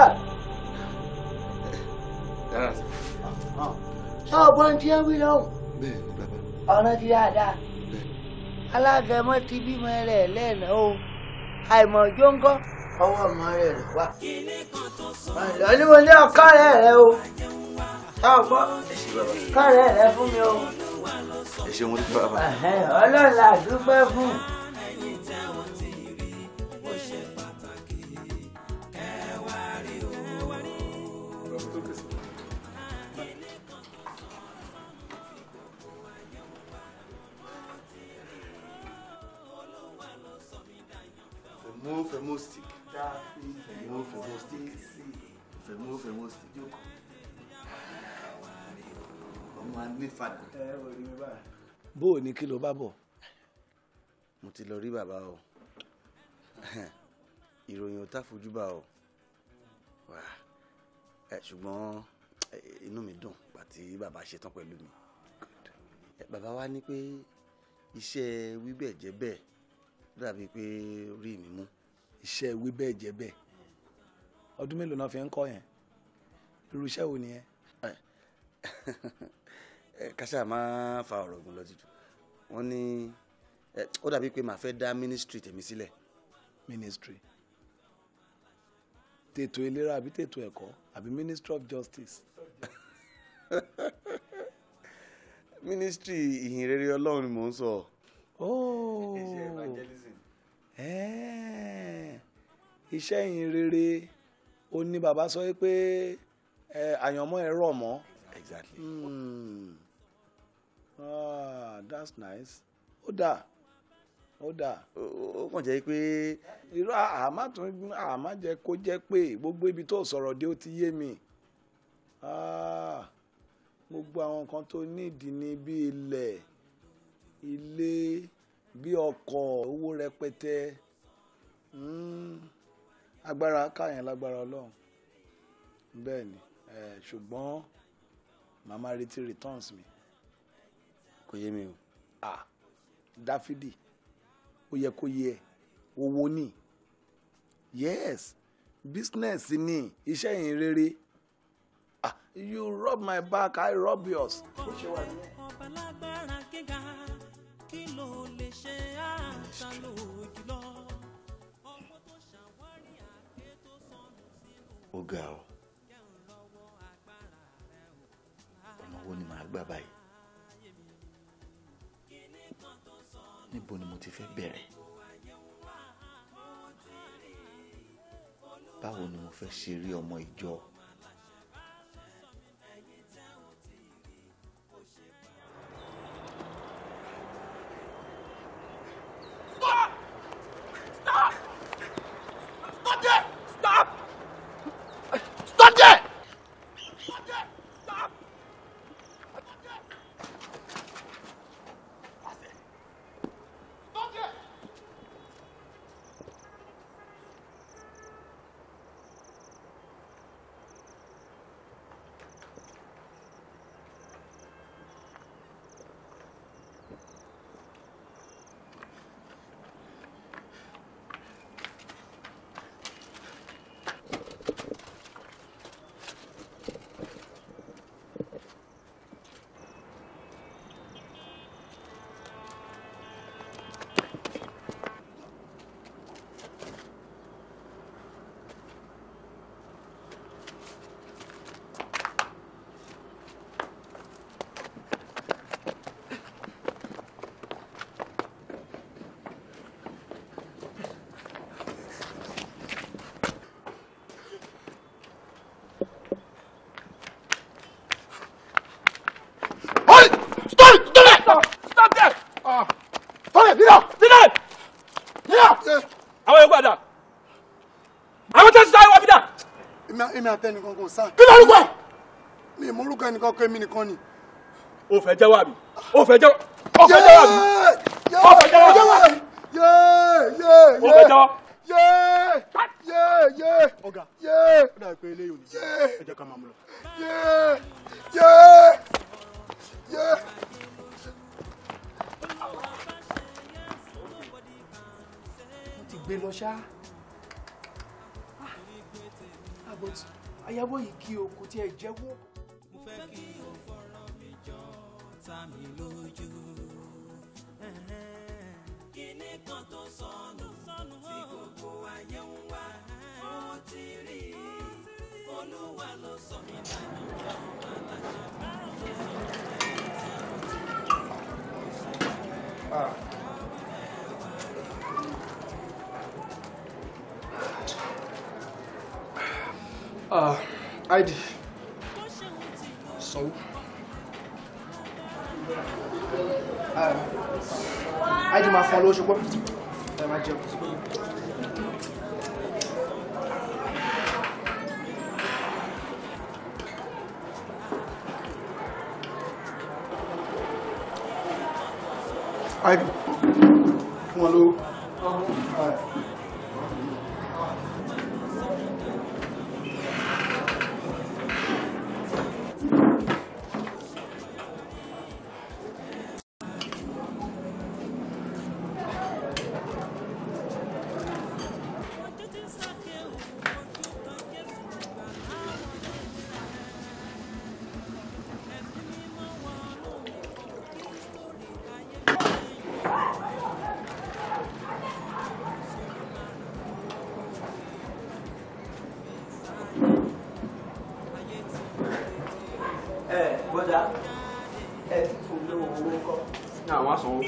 ọgbọ́n tí ó wí lọ́hùn bẹ́ẹ̀ni bàbá. ọ̀ràn ti dáadáa. alágẹmọ ti bímọ rẹ̀ lẹ́ẹ̀nà o àìmọ̀ jóńgọ́ ọwọ́ ọmọ rẹ̀ rẹ̀ wá. ọ̀lọ́ ni mo ní ọ̀ká rẹ̀ rẹ̀ o ọgbọ́n ọ̀ká rẹ̀ rẹ̀ fún mi o. ẹ ṣe mo dúpẹ́ bàbá. Ẹ̀hẹ́n, Ọlọ́run la dúpẹ́ fún. Fẹ̀mú fẹ̀mú stick. Fẹ̀mú fẹ̀mú stick. Fẹ̀mú fẹ̀mú stick. Jókòó. Ọmọ anífàdà. bó o ní kí ló bá bọ̀. Mo ti lọ rí bàbá o. Ìròyìn ò tá fojú bá o. Wà ẹ ṣùgbọ́n ẹ, inú mi dùn gbà tí bàbá ṣetán pẹ̀lú mi. Ẹ, Bàbá wa ní pé iṣẹ́ wíbẹ̀ jẹ́ bẹ́ẹ̀ dàbí pé orí mi mú iṣẹ́ ìwé bẹ́ẹ̀ jẹ́ bẹ́ẹ̀ ọdún mélòó náà fi ń kọ́ yẹn irú iṣẹ́ wo nìyẹn. ẹ káṣá máa fa ọ̀rọ̀ ogun lọ títù wọ́n ní ẹ, ó dàbí pé màá fẹ́ dá ministry tèmi sílẹ̀. ministry tètò ìlera àbí tètò ẹ̀kọ́ àbí ministry of justice. ministry ìhìn rere ọlọ́run ni mò ń sọ. Oh. iṣẹ́ evangelism. Ẹ́ẹ̀, iṣẹ́ ìyìn rere ó ní bàbá sọ pé ẹ, àyànmọ́ ẹ rọ̀ mọ́. exactly. Hmm. Ah, that's nice. ó dáa ó dáa. ó kàn jẹ́ pé. irú àmá tún àmá jẹ́ kó jẹ́ pé gbogbo ibi tó sọ̀rọ̀ dé ó ti yé mi. Ah, gbogbo àwọn nǹkan tó nídìí ní bí ilẹ̀ ilé bí ọkọ̀ owó rẹpẹtẹ Mm, agbára káyàn lágbára ọlọ́run bẹ́ẹ̀ ni eh, ṣùgbọ́n màmá retí returns mi. kò yé mi o. ah dáfídì ó yẹ kó yẹ owó ni yes business ni iṣẹ́ yìí rere ah you rub my back i rub yours. ó ṣe wà ní. ọba lágbára gíga kí ló lè ṣe àṣà lòjùlọ ọmọ tó ṣàwárí àgbẹ̀ tó sọnù sínú ó ga ọ ọ̀nà wo ni màá gbà báyìí níbo ni mo ti fẹ́ bẹ̀rẹ̀ báwo ni mo fẹ́ ṣe rí ọmọ ìjọ Stop! Stop! Stop there! Stop! Stop there! Stop there! Stop! Stop there! Hold! Stop! Stop there! Stop there! Stop it! Nina! Nina! Nina! Àwọn yóò gbàdá. Àwọn tó ń sáré wá bí dà. èmi èmi àtẹnìkan kò sá. Kí ló ń gbọ́? mi ì mórúkọ ẹnìkan kọ èmi nìkan ni. O fẹ́ jẹ́wọ́ àbí? O fẹ́ jẹ́wọ́? O fẹ́ jẹ́wọ́ àbí? O fẹ́ jẹ́wọ́ àbí? yéé yéé O fẹ́ jẹ́wọ́? yéé yéé yéé ọ̀gá yéé ó dàbí pé eléyìí ò ní jẹ́ ẹ jẹ́ ká máa mú lọ. yéé yéé yéé. mo ti gbé lọ ṣá àbọ̀ tí ayáwó yìí kí o kò tiẹ̀ jẹ́wọ́. mo fẹ́ kí o fọ̀rọ̀ mi jọ ta mi lójú. kíní kan tó sọnù tí gbogbo ayé ń wá ó ti rí olúwa ló sọ mí dànù ọmọ aláṣẹ Ah, ID. Sanwó. ID máa fún ọ lówó ṣùgbọ́n ẹ máa jẹun. ID fún ọ lówó. bọ́dà ẹ ti fún mi lówó owó kọ́. ní àwọn àsanwó.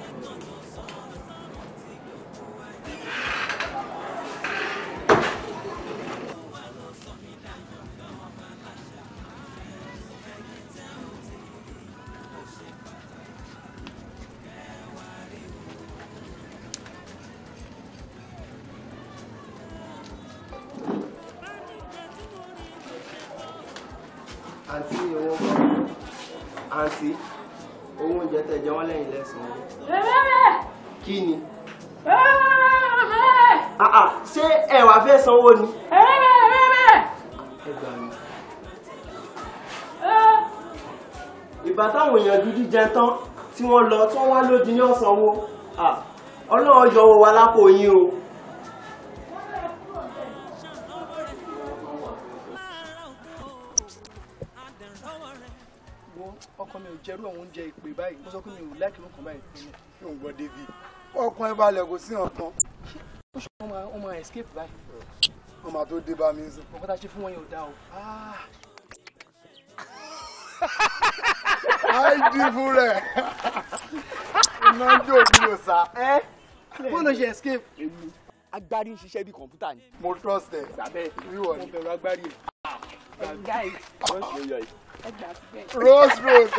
àǹtí owó kọ́ àǹtí owó oúnjẹ tẹ jẹ wọ́n lẹ́yìn lẹ́sìn kí ni. Ah, ah, ṣé ẹ wá fẹ́ sanwó ni. ẹ gbà mí. ìgbà táwọn èèyàn dúdú jẹ tán tí wọ́n lọ tí wọ́n wá lódì ní ọ̀sánwó ọlọ́run yọ owó wa lápò yín o. wo ọkọ mi ò jẹrú àwọn oúnjẹ ìpè báyìí mo sọ pé mi ò láìkí ló kàn báyìí pinnu. yóò gbọ́ david ọkàn ẹ balẹ̀ kò sí ọ̀kan ó ṣe wọn máa wọn máa escape báyìí. wọn máa tó dé bá mi sùn. ọkọ tá a ṣe fún wọn yẹn ò dáa o. àìdí fún rẹ̀ iná jó mi ò sá. bó ló ṣe escape. agbárí ń ṣiṣẹ́ bí kọ̀ǹpútà ni. mo trust ẹ. gbàbẹ́ wíwọ ni. mo bẹ̀rù agbárí ẹ̀. guys rose ló yọ yìí. rose rose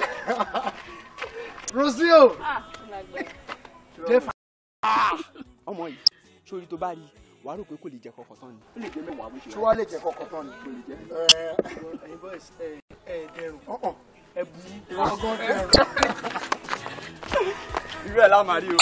rosio. jẹ́ fà. ọmọ yìí sórí tó bá rí wàá rò pé kò lè jẹ kọkọ tán ni ó lè jẹ mẹ́wàá bó ṣe tí wàá lè jẹ kọkọ tán ni. kò lè jẹ. ẹyin boys ẹ ẹ dẹrùn ẹ bu ọgán dẹrùn. irú ẹ̀ láwọn máa rí o.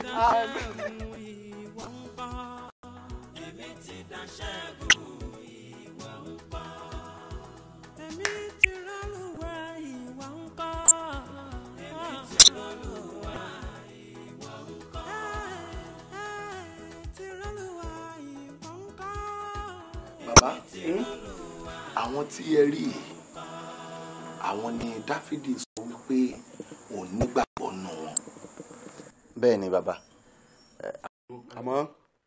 bàbá àwọn tí ẹ rí yìí àwọn ni dáfídì sọ wípé òun nígbàgbọ́ nù wọn. bẹ́ẹ̀ ni bàbá àmọ́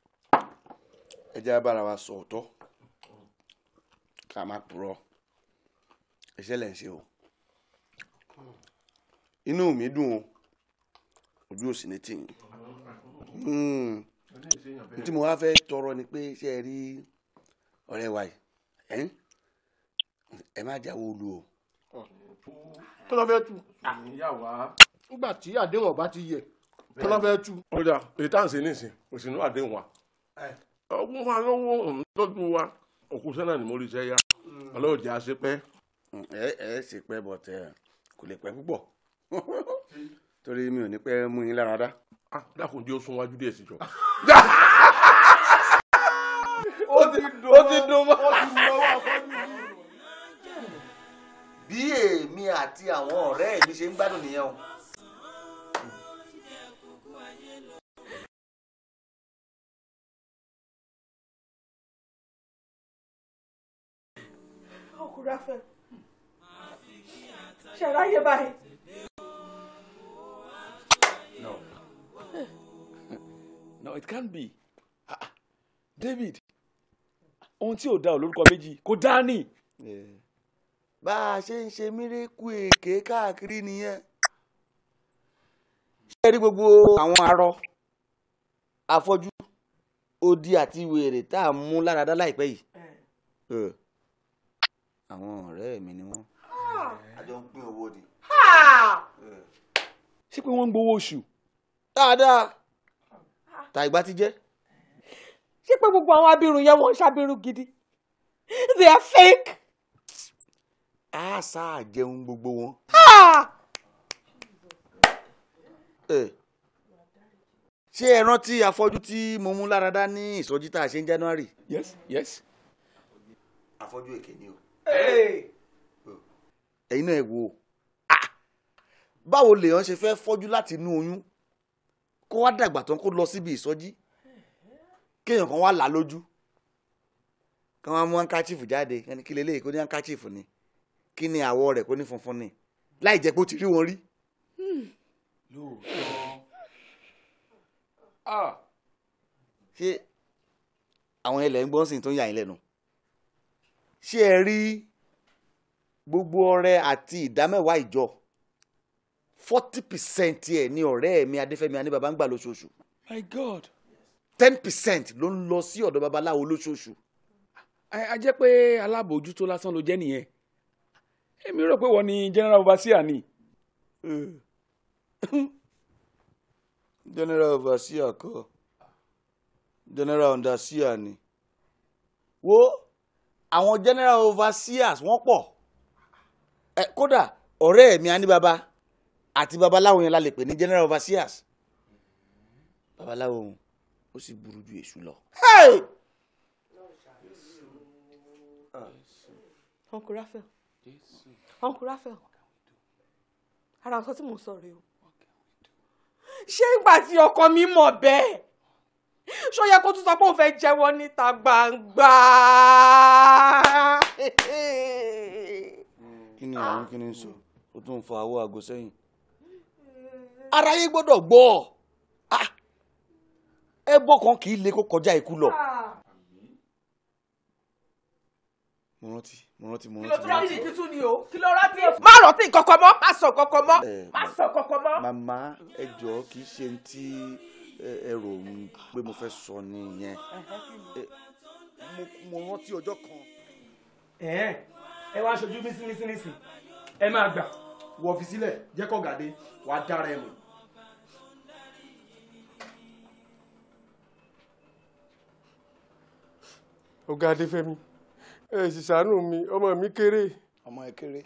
ẹ jẹ́ bára wa sọ ọ̀tọ̀ ká má purọ́ iṣẹ́ lẹ̀ ń ṣe o inú mi dùn o ojú òsì ní tìyín n tí mo wá fẹ́ tọrọ ni pé ṣé ẹ rí ọ̀rẹ́ wa yìí ẹ má jáwọ́ olú o. kí ló fẹ́ tu. nígbà tí àdéhùn ọba ti yẹ kí ló fẹ́ tu. ọjà èyí tá à ń ṣe nísìn òsínú àdéhùn wa ọgbọ́n wa lọ́wọ́ òun tọ́jú wa òkú sẹ́nà ni mo rí iṣẹ́ yá ọlọ́run jẹ́ àṣepẹ́. ẹ ẹ ṣe pẹ́ bọ̀ tẹ kò lè pẹ́ púpọ̀ torí mi ò ní pẹ́ mú yín lára dá. dákun jẹ́ ó sún wájú díẹ̀ sí jọ. ó ti dùn ó ti dùn mọ́. bí èmi àti àwọn ọ̀rẹ́ mi ṣe ń gbádùn nìyẹn o. ọkùnrin afẹ ṣàráyé báyìí. No. No, it can't be. Ah, ah. David, ohun tí ò dá ò lórúkọ méjì kò dá ní. bá a ṣe ń ṣe mírèkù èké káàkiri nìyẹn. ṣé ẹ rí gbogbo àwọn arọ afọ́jú odi àti wèrè tá a mú láradá láìpẹ́ yìí. Eh, àwọn ọ̀rẹ́ mi ni wọ́n. a jọ ń pín owó ni. ṣé pé wọ́n ń gbowó oṣù. dáadáa ta ìgbà ti jẹ́. ṣé pé gbogbo àwọn abirùn yẹn wọ́n ń ṣàbírùn gidi they are fake. a sáà jẹun gbogbo wọn. Ah! Eh, ṣé ẹ rántí afọ́jú tí mo mú láradá ní ìsọjí tá a ṣe ní January. yes yes. afọ́jú èké ni o. ẹ̀yin náà ẹ wò ó Ah! báwo lèèyàn ṣe fẹ́ fọ́jú láti inú oyún kó wá dàgbà tán kó lọ síbi ìsọjí kéèyàn kan wá là á lójú kí wọ́n á mú handkerchief jáde kí ni kí leléyìí kó ní handkerchief ni kí ni àwọ̀ rẹ̀ kó ní funfun ni láì jẹ́ pé ó ti rí wọn rí. lóòótọ́. ṣé àwọn ilẹ̀ ń gbọ́n sìn tó ń yà yín lẹ́nu ṣé ẹ rí gbogbo ọrẹ àti ìdámẹ́wàá ìjọ forty percent ẹ̀ ní ọ̀rẹ́ mi adéfẹ́mi aníbàbá ń gbà lóṣooṣù my god. ten percent ló ń lọ sí ọ̀dọ̀ babaláwo lóṣooṣù. a a jẹ́ pé alábòójútó lásán ló jẹ́ nìyẹn èmi rò pé wọ́n ní general overseer ni. general overseer kọ́ general underseer ni wo àwọn general overseers wọ́n pọ̀ ẹ kódà ọ̀rẹ́ mi aníbàbá àti babaláwo yẹn la lè pè ní general overseers babaláwo òun ó sì burú ju èṣù lọ. uncle raphael uncle raphael ara nǹkan tí mò ń sọ rèé o ṣé ìgbà tí ọkọ mi mọ̀ bẹ́ẹ̀ ṣó yẹ kó tún sọ pé òun fẹ́ jẹ́wọ́ níta gbangba. kí ni àwọn kí ni ń sọ ó tún ń fa owó aago sẹ́yìn. aráyé gbọ́dọ̀ gbọ́ Ah! ẹbọ kan kì í le kó kọjá ikú lọ. mo rántí mo rántí mo kí ló rántí. tún rántí kí tún ni o kí ló rántí. má rántí kankan mọ́ má sọ kankan mọ́ má sọ kankan mọ́. màmá ẹ jọ̀ọ́ kì í ṣe ní tí ẹ- ẹ rò ń pé mo fẹ́ sọ nìyẹn Ẹ, mo- mo rántí ọjọ́ kan. ẹ̀ẹ́n ẹ wá aṣojú mísínísínísì ẹ máa gbà wọ fi sílẹ̀ jẹ́ kọ́ gàdé wà á dára ẹ mọ̀. ọ̀gá adéfẹ́mi ẹ sì ṣàánú mi ọmọ mi kéré. ọmọ ẹ kéré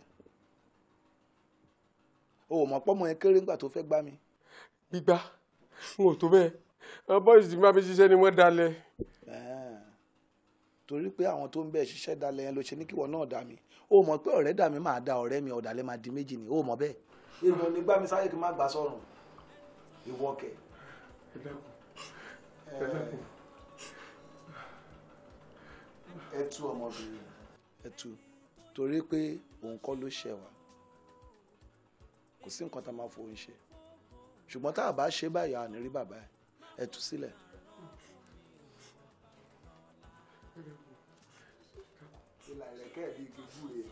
o ò mọ̀ pọ́mọ ẹ kéré nígbà tó fẹ́ gbá mi. gbígbá n ò tó bẹ́ẹ̀ àwọn bọ́ọ̀sì tí máa fi ṣiṣẹ́ ni wọ́n dalẹ̀. Ẹ̀ẹ́n. torí pé àwọn tó ń bẹ̀ ṣiṣẹ́ dalẹ̀ yẹn ló ṣe ní kíwọ náà dà mí o mọ̀ pé ọ̀rẹ́ dà mí máa da ọ̀rẹ́ mi ọ̀dàlẹ̀ máa di méjì ni o mọ̀ bẹ́ẹ̀. èèyàn ní gbá mi sáyé kí n má gbà sọ̀rùn ìwọ kẹ̀. ẹ tú ọmọbìnrin ẹ tú torí pé òun kọ́ ló ṣẹ̀ wá kò sí nǹkan tá a máa fòun ṣe ṣùgbọ́n tá a bá ṣe báyìí a ní rí bàbá ẹ ẹ tú sílẹ̀. ìlà ìrẹ̀kẹ́ bíi igi gbúre.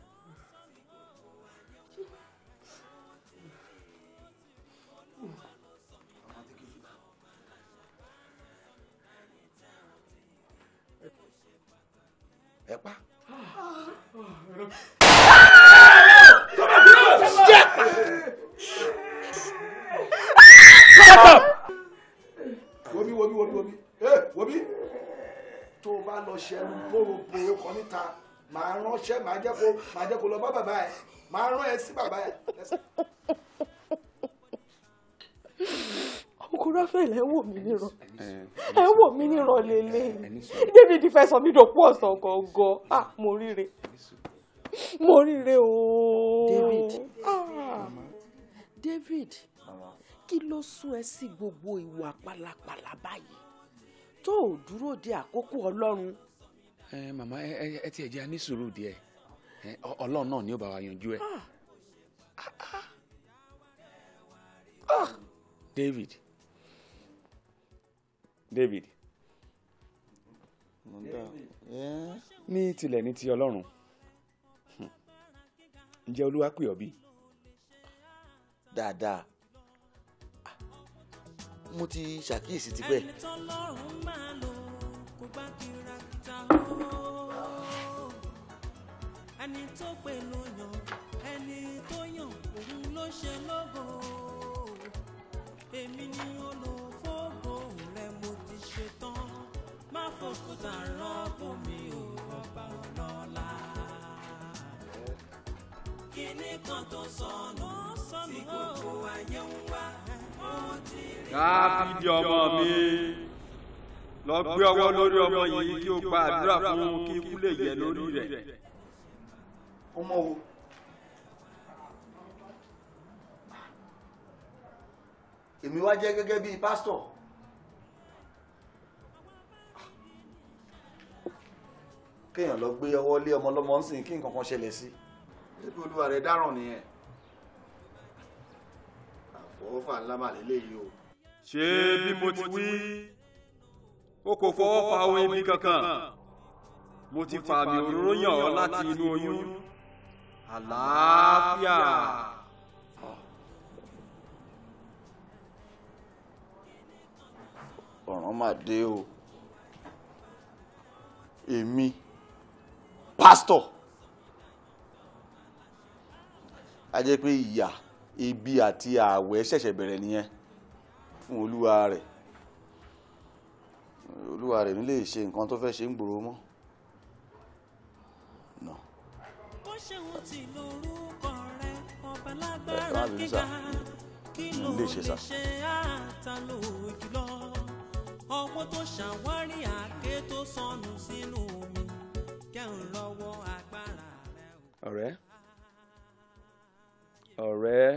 ẹ pa. wobi wobi wobi wobi ee wobi tó o bá lọ ṣẹnu bórobo kan níta màá ránṣẹ́ màá jẹ́ kó màá jẹ́ kó lọ bá bàbá ẹ̀ màá rán ẹ sí bàbá ẹ̀. uncle raphael ẹ wò mí níran ẹ wò mí níran lélẹ̀ david fẹ́ sọ mí dòpọ̀ ọ̀sán gangan ah mo ríre mo ríre ooo. David. Ah. david kí ló sún ẹ sí gbogbo ìwà pálapàla báyìí tó ò dúró de àkókò ọlọ́run. ẹ màmá ẹ ẹ ẹ tiẹ̀ jẹ́ a ní sùúrù díẹ̀ ẹ ọ- ọlọ́run náà ni ó bá wa yanjú ẹ. david david ní tilẹ̀ ní ti ọlọ́run hmm, ǹjẹ́ olúwa pè ọ́ bí. dáadáa mo ti ṣàkíyèsí tipẹ́. ẹni tó pè ló yàn ẹni tó yàn òun ló ṣe lógo èmi ni olùfógo rẹ mo ti ṣe tán má fòkúta rọ́pò mi ò ọba ọlọ́lá. kíní kan tó sọnù tí gbogbo ayé ń wá ó ti rí. dáfídì ọmọ mi lọ gbé ọwọ́ lórí ọmọ yìí kí o gba àdúrà fún un kí ikú lè yẹ lórí rẹ̀. ọmọ wo. èmi wá jẹ́ gẹ́gẹ́ bíi pásítọ̀. kéèyàn lọ gbé ọwọ́ lé ọmọ ọlọ́mọ ń sìn kí nǹkan kan ṣẹlẹ̀ sí. ebi olúwa rẹ̀ dáràn nìyẹn. àfọwọ́fà ńlá mà lélẹ́yìí o. ṣé bí mo ti wí o kò fọwọ́ fa ohun ibi kankan mo ti fa àmì òróró yàn ọ́ láti inú oyún àlàáfíà. ọ̀ràn mà dé o èmi pásítọ̀ a jẹ́ pé ìyà ebi àti ààwẹ̀ ṣẹ̀ṣẹ̀ bẹ̀rẹ̀ nìyẹn fún olúwa rẹ̀ olúwa rẹ̀ nílé ṣe nǹkan tó fẹ́ ṣe ń gbòòrò mọ́ bó ṣe ń ti lórúkọ rẹ ọba ẹ lágbára má bínú sá gíga kí ló nílé ṣe sá. ṣe àtàlò jùlọ ọwọ́ tó ṣàwárí àké tó sọnù sínú omi kẹ́hìn lọ́wọ́ agbára rẹ. ọ̀rẹ́ ọ̀rẹ́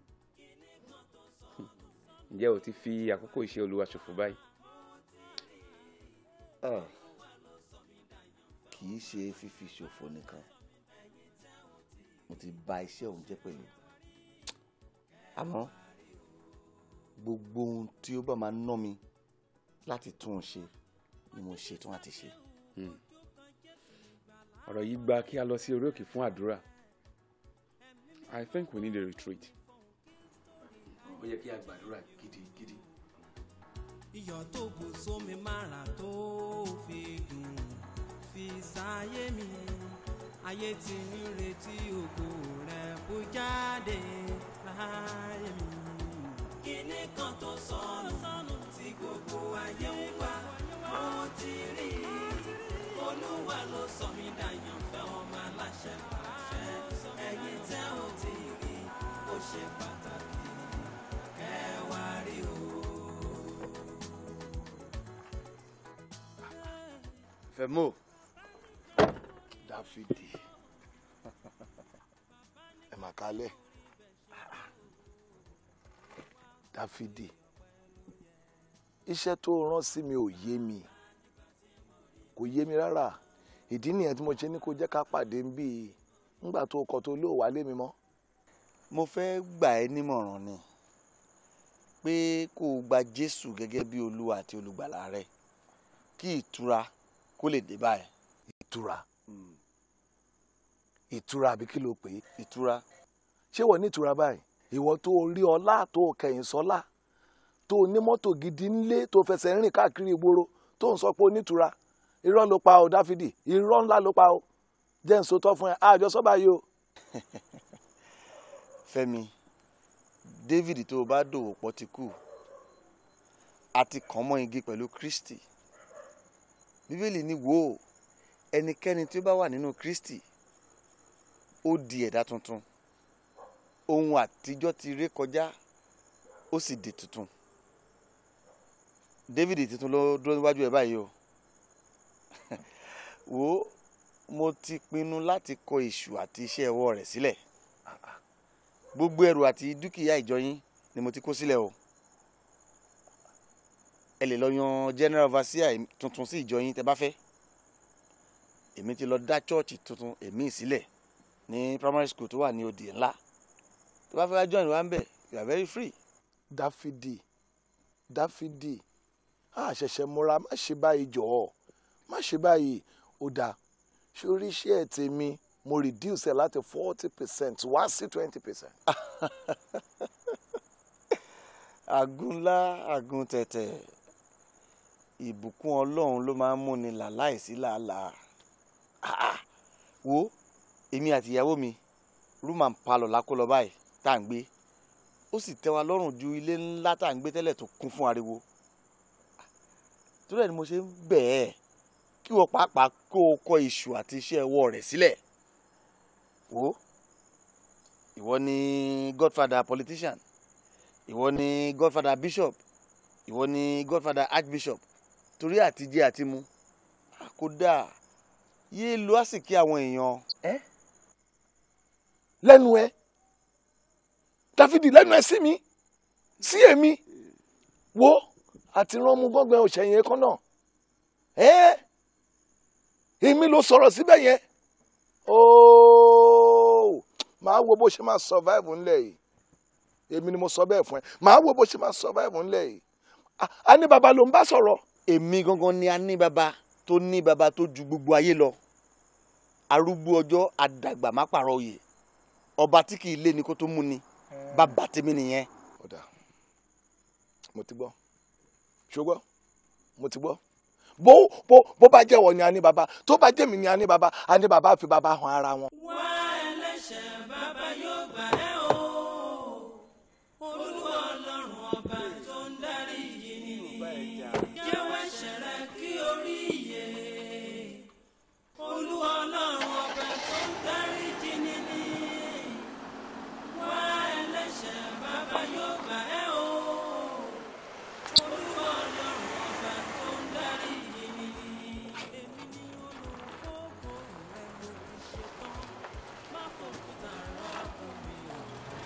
ǹjẹ́ o ti fi àkókò iṣẹ́ olúwa ṣòfò báyìí. Ah, kì í ṣe fífi ṣòfò nìkan mo ti bà iṣẹ́ òun jẹ́ pẹ̀lú àmọ́ gbogbo ohun tí ó bá máa ná mi láti tún un ṣe ni mo ṣetán àti ṣe. Hmm. ọ̀rọ̀ yìí gba kí a lọ sí orí òkè fún àdúrà I think we need a retreat. ó yẹ kí a gbàdúrà gidigidi. iyọ̀ tó bù sómi mára tó fi dùn fi sáyé mi ayé tí ń retí ògo rẹ̀ bó jáde láyé mi. kíní kan tó sọnù tí gbogbo ayé ń wá mo ti rí olúwa ló sọ mí dàyàn fẹ́ ọmọ aláṣẹ pàṣẹ ẹ̀yin tẹ́ ò tí rí ó ṣe pàtàkì kẹ́ wá rí o. Fẹ́mò Dáfídì ẹ mà kálẹ̀ Dáfídì iṣẹ́ tó rán sí mi ò yé mi kò yé mi rárá ìdí nìyẹn tí mo ṣe ní kó jẹ́ ká pàdé ń bí nígbà tó kọ tó lóò wálé mi mọ́. mo fẹ́ gbà ẹ́ nímọ̀ràn ni pé kó o gba Jésù gẹ́gẹ́ bí Olúwa àti olùgbàlà rẹ kí ìtura kó lè dé báyìí. ìtura ìtura àbí kí ló pè é. ìtura. ṣé wọ́n ní ìtura báyìí ìwọ tó rí ọlá tó kẹ̀yìn sọ́lá tó ní mọ́tò gidi ńlé tó fẹsẹ̀ rìn káàkiri ìgboro tó ń sọ pé onítura irọ́ ló pa o Dáfídì irọ́ ńlá ló pa o jẹ́ ń sotọ́ fún ẹ àjọ sọ́ba yìí o. Fẹ́mi David tó o bá dòwò pọ̀ ti kú àti kàn mọ́ igi pẹ̀lú Kristi bíbélì ní wò ó ẹnikẹ́ni tí ó bá wà nínú Kristi ó di ẹ̀dá tuntun ohun àtijọ́ ti ré kọjá ó sì di tuntun David tuntun ló dúró níwájú ẹ báyìí o wò ó mo ti pinnu láti kọ èṣù àti iṣẹ́ ọwọ́ rẹ̀ sílẹ̀ gbogbo ẹrù àti dúkìá ìjọ yín ni mo ti kó sílẹ̀ o ẹ lè lọ yan general overseer tuntun sí ìjọ yín tẹ́ bá fẹ́ èmi ti lọ dá chọ́ọ̀chì tuntun èmi sílẹ̀ ní primary school tó wà ní òdì ńlá tó bá fẹ́ wá join wa ń bẹ̀ you are very free. dáfídì dáfídì a ṣẹ̀ṣẹ̀ múra má ṣe báyìí jọ̀ọ́ má ṣe báyìí ó dáa sórí iṣẹ́ ẹ̀ tèmi mo reduce ẹ̀ láti forty percent wá sí twenty percent. àgúnlá àgùn tẹ̀tẹ̀ ìbùkún ọlọ́run ló máa ń múni là láìsí làálàá Ah, ah. wo èmi àti ìyàwó mi room and parlour la kó lọ báyìí tá à ń gbé ó sì tẹ́ wa lọ́rùn ju ilé ńlá tá à ń gbé tẹ́lẹ̀ tó kún fún ariwo torí ẹ̀ ni mo ṣe ń bẹ̀ ẹ́ kí wọ́n pàápàá kó o kọ iṣu àti iṣẹ́ ọwọ́ rẹ̀ sílẹ̀ wo ìwọ ni godfather politician ìwọ ni godfather bishop ìwọ ni godfather archbishop torí àtijẹ àti mu kódà yéé lo àsìkí àwọn èèyàn. lẹ́nu ẹ dáfídì lẹ́nu ẹ sí mi sí èmi wo àti rán mu gbọ́ngbẹ́ òṣèyìn ẹ̀kọ́ náà ẹ́ èmi ló sọ̀rọ̀ síbẹ̀ yẹn ooo màá wo bó ṣe máa survive ńlẹ̀ yìí èmi ni mo sọ bẹ́ẹ̀ fún ẹ màá wo bó ṣe máa survive ńlẹ̀ yìí A- a ní baba ló ń bá sọ̀rọ̀. èmi gangan ni a ní baba tó ní baba tó ju gbogbo ayé lọ arúgbó ọjọ́ àdàgbà má pààrọ̀ oyè ọba tí kì í lé ni kó tó mú ni bàbá tèmi nìyẹn. ọ̀dà mo ti gbọ́ ṣùgbọ́n mo ti gbọ́ bó bó bó bá jẹ́wọ́ ni a ní baba tó bá jẹ́ mi ni a ní baba a ní baba fi baba hàn ara wọn. wá ẹlẹ́ṣẹ̀ bàbá yóò gbà ẹ́ o olúwa ọlọ́run ọba tó ń darí yìí jẹ́wọ́ ẹ̀ṣẹ̀ rẹ kí orí iye olúwa ọlọ́run ọba tó ń darí jìnnì ni wá ẹlẹ́ṣẹ̀ bàbá yóò gbà ẹ́ o olúwa ọlọ́run ọba tó ń darí yìí èmi ni olùfọ́gbọ̀n rẹ mo ti ṣetán má fòkúta rọ́ọ̀kù mi o.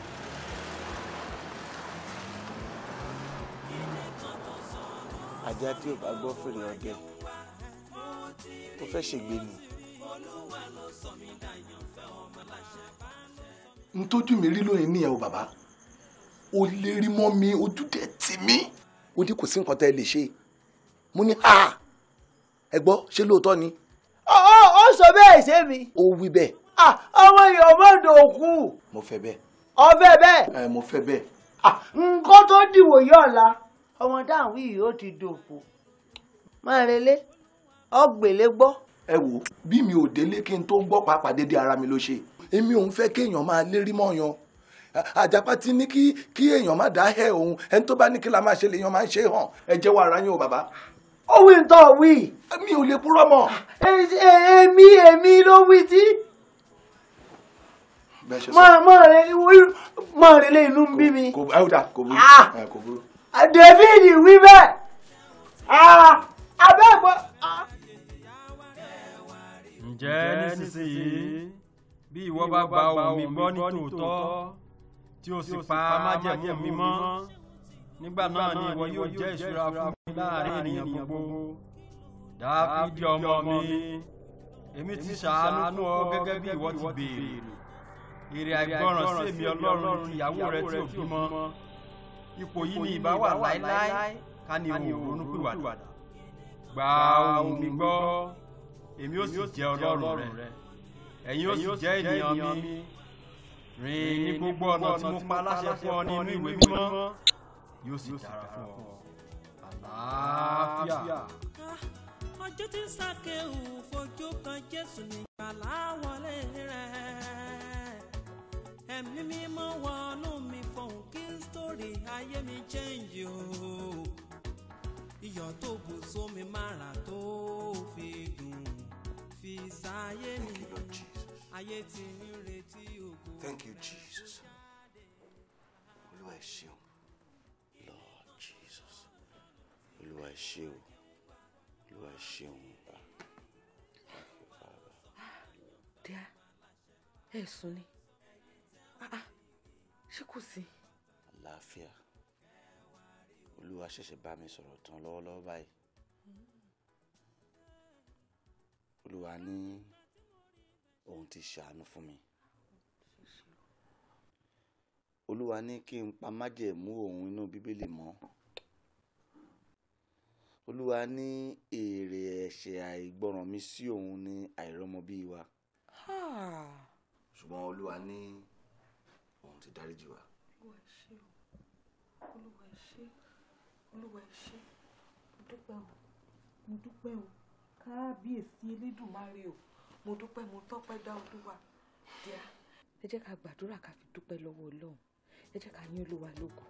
ajá tí ò bá gbọ́ fèrè ọdẹ ó fẹ́ ṣègbè ni. n tójú mi rí lónìí nìyẹn o bàbá o lè rí mọ́ mi ojú dẹ̀ tì mí o ní kò sí nǹkan tẹ́ ẹ lè ṣe mo ní ha ẹ gbọ́ ṣé lóòótọ́ ni ó ó sọ bẹ́ẹ̀ ṣé mi. ó wí bẹ́ẹ̀ ọmọ èèyàn mọ́dọ̀ òkú mo fẹ́ bẹ́ẹ̀ ọbẹ̀ bẹ́ẹ̀ ẹ mo fẹ́ bẹ́ẹ̀ nǹkan tó dìwò yí ọ̀la ọmọ dáhùn yìí ó ti dòkú máa relé ọgbèlé gbọ́. ẹ wò bí mi ò délé kí n tó gbọ́ pàápàá dédé ara mi ló ṣe èmi òun fẹ́ kéèyàn máa lérí mọ́yàn àjàpá ti ní kí kí èèyàn má dá ẹ òun ẹni tó bá ní kí la máa ṣe lèèyàn máa ń ṣe hàn ẹ jẹ́wọ́ ara yín o bàbá. ó wí ń tọ́ wí. mi ò lè purọ́ mọ́. èmi èmi ló wí tí. bẹ́ẹ̀ ṣe sọ máa máa rẹ máa rẹ lé inú ń bí mi. kò ẹ ó dà kò burú Ah! ẹ, kò burú. david wí bẹ́ẹ̀ abẹ́gbọ́. ǹjẹ́ nísinsìnyí bí ìwọ bá gba ohùn mi gbọ́ ní tòótọ́ tí o sì pa májẹ̀mú mi mọ́ nígbà náà ni ìwọ yóò jẹ́ ìṣúra fún mi láàrin ènìyàn gbogbo dáfídì ọmọ mi èmi ti ṣàánú fún ọ gẹ́gẹ́ bí ìwọ ti béèrè èrè àìgbọràn sí èmi ọlọ́run ti ìyàwó rẹ tí ò bímọ ipò yìí ni ìbá wà láéláé ká ní òun ronúpìwàdà gba ohùn mi gbọ́ èmi ó sì jẹ́ ọlọ́run rẹ ẹ̀yin ó sì jẹ́ ènìyàn mi rìn ní gbogbo ọ̀nà tí mo pa láṣẹ fún ọ nínú ìwé mímọ́ yóò sì dára fún ọ àlàáfíà. ọjọ́ tí sákéwù fojú kan jésù nígbàlá wọlé rẹ̀ ẹ̀mí mímọ́ wọnú mi fọ̀hún kí sítórì ayé mi change o iyọ̀ tó bù sómi mára tó fi dùn fi sáyé mi ayé tí ń retí ògo. Thank you, Jesus. Olúwa ẹ ṣeun. Lord Jesus olúwa ẹ ṣé o olúwa ẹ ṣeun bá díà ẹ sùn ni Ah, ah, ṣé kò sí. àlàáfíà olúwa ṣẹ̀ṣẹ̀ bá mi sọ̀rọ̀ tán lọ́wọ́lọ́wọ́ báyìí olúwa ní òun ti ṣàánú fún mi olúwa ní kí n pa májẹ̀mú òun inú bíbélì mọ́ olúwa ní èrè ẹ̀ṣẹ̀ àìgbọràn mi sí òun ní àìrọ́mọbí wa ṣùgbọ́n olúwa ní òun ti dáríjì wa. olúwa ẹ ṣé o olúwa ẹ ṣé olúwa ẹ ṣé mo dúpẹ́ o mo dúpẹ́ o kábíyèsí elédùnmarè o mo dúpẹ́ mo tọ́pẹ́ dá olúwa díà ẹ jẹ́ ká gbàdúrà ká fi dúpẹ́ lọ́wọ́ ọlọ́run ẹ jẹ́ ká yín olúwa lógo.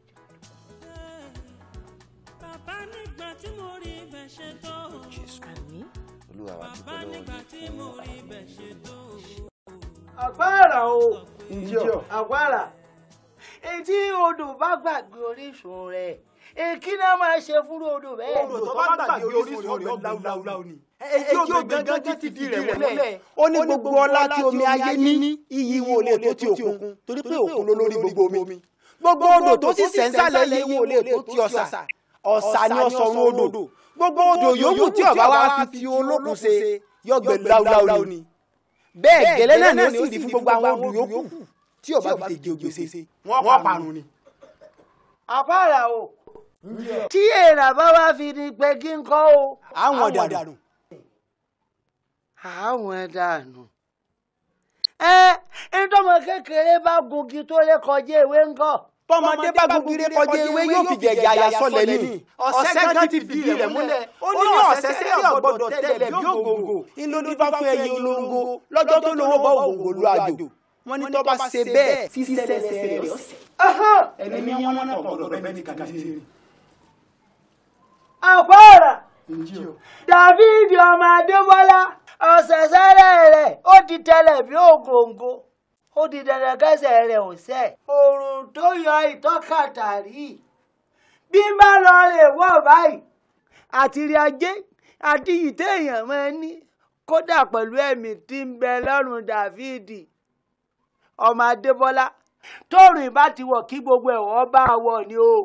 bàbá nígbà tí mo rí ibẹ̀ ṣe tó. àmín. olúwa wa bàbá dúpẹ́ lọ́wọ́ nígbà yín tí fún mo rí àwọn ibẹ̀ ṣe tó. àpárá o Ǹjọ́. àpárá etí odò bá gbàgbé orísun rẹ̀ èkí náà máa ṣe fúrú odò bẹ́ẹ̀. odò tó bá gbàgbé orísun rẹ̀ ọgbẹ́ láúláú ni etí ó gangan ti fìdí rẹ̀ múlẹ̀ ó ní gbogbo ọlá tí omi ayé ní iyì wọn ò lè tó ti òkun torí pé òkun ló lórí gbogbo omi gbogbo odò tó sì sẹ́ńsàlẹ̀ iyì wọn ò lè tó ti ọ̀sà ọ̀sà ni ọ̀sọ̀run odò gbogbo odò yòówù tí ọba wa fi fi olókun ṣe yọgbẹ láúláú ni bẹ́ẹ̀ gẹ́lẹ́ náà ni ó sì rí fún gbogbo àwọn odò yòókù tí ọba fi tèjì ògbèsè wọ́n parun ni. àpárá o tí èrà bá wá fi ní pé kí n kọ́ o. àwọn dànù. àwọn dànù. ẹ ntọ́mọ kékeré bá gungi tó lè kọjá ewé ńkọ́. tọmọdé bá gugire kọjá ewé yóò fi jẹjẹ àyà sọlẹ ní ọ̀sẹ̀ kan ti fìdí rẹ̀ múlẹ̀ ó ní ọ̀sẹ̀ sẹ́yìn ọ̀gbọ́dọ̀ tẹ́lẹ̀ bí ògòǹgò ńlọdún bá fún ẹyin olóńgó lọ́jọ́ tó lówó bá ògòǹgò lu àjò wọn ní tó bá ṣe bẹ́ẹ̀ sísẹlẹsẹ rẹ̀ ọ̀sẹ̀. ẹni wọn náà gbọ́dọ̀ bẹ́ẹ̀ ní kàkà sí i. àpárá David ọmọ Adébọ́lá ọ̀sẹ̀sẹ̀rẹ̀ rẹ̀ ó ti tẹlẹ̀ bí ògòǹgò ó di dandan kẹsẹ̀ rẹ̀ ò sẹ̀. òòrùn tó yọ ìtọ́kàtàrí bí n bá lọ lè wọ̀ báyìí àtìrí ajé àti ìtẹ́ èèyàn máa ń ní kódà pẹ̀lú ẹ̀mí tí ń bẹ lọ́rùn Dáfídì ọmọ Adébọ́lá tóòrùn ìbá ti wọ̀ kí gbogbo ẹ̀wọ̀n bá a wọ̀ ni o.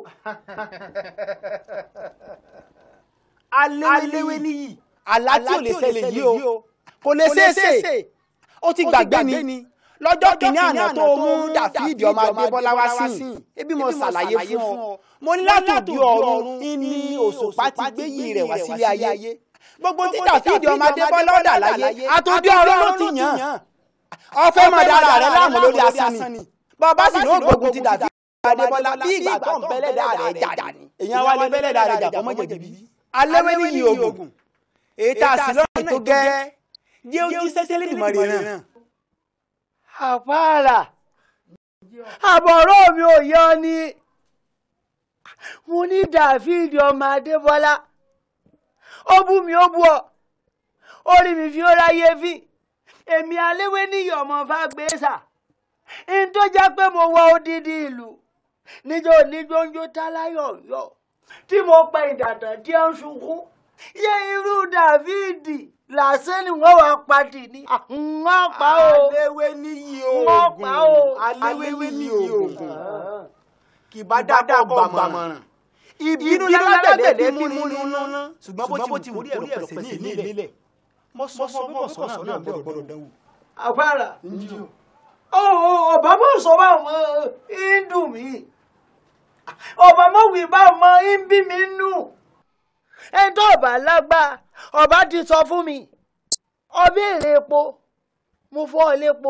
aléwé níyì àlá tí ò lè ṣẹlẹ̀ yìí o kò lè ṣeéṣe ó ti gbàgbé ni lọ́jọ́ kìíní àná tó mú Dáfídì ọmọ Adébọ́lá wá sí ebi mo ṣàlàyé fún ọ mo ní látòdì ọ̀run ní òṣùpá ti gbé yìí rẹ̀ wá sílé ayé gbogbo tí Dáfídì ọmọ Adébọ́lá ọ̀dà láyé àtòdì ọ̀run ló ti yàn ọ̀fẹ́ máa dára rẹ̀ láàmú lórí asán ni bàbá sì ló gbógun ti Dáfídì ọmọ Adébọ́lá bí ìgbà tó ń bẹ́lẹ̀dà rẹ̀ jà ní èèyàn wá lé bẹ́lẹ̀dà rẹ̀ jà kọ́mọ́ jẹ̀bi aléwé níyì ogun èyí tá a sì lọ́nà tó gẹ́ jẹ́ ojú sẹ́sẹ́lẹ̀ ìmọ̀ rẹ̀ náà àpáàlà àbọ̀rọ̀ mi ò yọ ni mo ní Dáfídì ọmọ Adébọ́lá ó bú mi ó bú ọ orí mi fi ó ráyé fi èmi aléwé níyì ọmọ fàgbéṣà n tó jẹ́ pé mo wọ odidi ìlú níjó níjóńjó táláyọ̀ yọ tí mo pa ìdàtàn tí ó ń sunkún yé irú Dáfídì làásán ni wọ́n wá padì ní. wọ́n pa o. aléwé níyì oògùn wọ́n pa o. aléwé níyì oògùn kì bá dáadáa gbàmọ̀ràn. ìbínú lálágbẹ̀dẹ fi mú nínú ṣùgbọ́n bó ti wù rí ẹ̀rọ pẹ̀sẹ̀ ní ìlélẹ̀. mo sọ fún ọ sọ náà náà gbọ́dọ̀ gbọ́dọ̀ dánwò. àpárá ọba mọ̀ sọ bá wọn ń dùn mí ọba mọ̀ wí bá wọn ń bí mi nù ẹni tó ọba lágbá ọba ti sọ fún mi ọbẹ̀ èrè epo mo fọ́ ọ lépo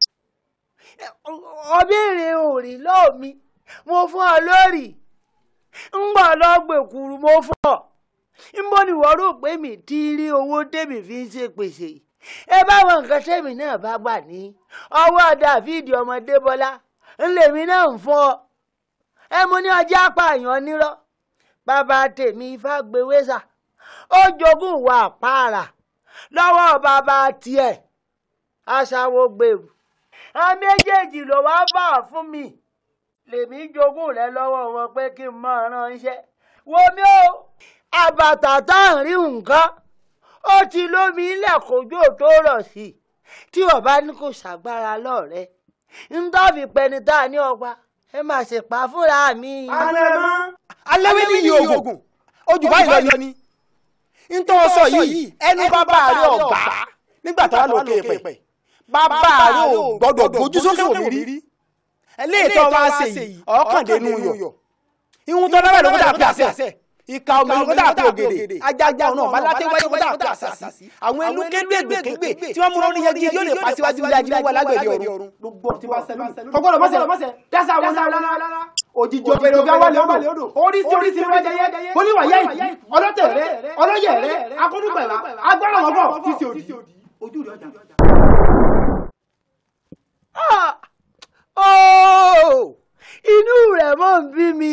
ọbẹ̀ èrè òrì lọ́ọ̀ mi mo fọ́ ọ lórí ń gbọ́ lọ́gbẹ̀kuru mo fọ́ ọ ń bọ́ ni wọ́n rò pé mi ti rí owó tèmi fi ń ṣe pèsè ẹ báwọn nǹkan tèmi náà bá gbà ní ọwọ́ Dáfídì ọmọdé bọ́lá ńlẹ̀mí náà ń fọ́ ọ ẹ mo ní ọjà apààyàn nírọ́ bàbá tèmi Fágbèwésà ó jogún ìwà àpáàrà lọ́wọ́ bàbá tiẹ̀ aṣáwó gbèrú àwọn méjèèjì ló wá bà fún mi lèmi jogún rẹ lọ́wọ́ wọn pé kí n máa ránṣẹ́ wo mi ó àbàtà tá à ń rí nǹkan ó ti lómi ilẹ̀ kójú tó rọ̀ sí i tí ọba ní kò ṣàgbára lọ́ọ̀rẹ́ ń tọ́fi pẹni tá a ní ọgbà ẹ máa ṣèpá fúnra mi. aléwé níyì oògùn ojú báyìí lọ ni ntọ́ sọ yìí ẹnu bàbá rẹ ọ̀gbá nígbà tó wà lókè pẹ̀ bàbá rẹ ò gbọ́dọ̀ gbójú sókè wò mí rí eléyìí tó wá ṣe yìí ọ̀ọ́kàndínú yọ̀ ihun tó dábàá ló kó dà pé àṣẹ ìka ọmọ ló kó dà pé ògèdè ajájá ọ̀nà ọ̀bálátẹ́ wáyé kó dà pé àṣàṣì àwọn ẹnu kéde ègbèkégbè tí wọ́n múná ní yẹgi yóò lè pa síwájú ilé ajínigbó alágbèdè ọ̀run gbogbo tí wọ́n sẹ́nu kọ́kọ́rọ́ mọ́sẹ̀ dẹ́sẹ̀ àwọn náà òjijì òbèrè òbí awálẹ̀ odò oríṣi oríṣi ló jẹyẹ oníwàyẹ ìdí ọlọ́tẹ̀rẹ́ ọlọ́yẹ̀rẹ́ akọ́dúnpẹ̀lá agbára wọn bọ̀ tí ṣe òdì ojú rẹ̀ ọjà. inú rẹ̀ mọ̀ ń bí mi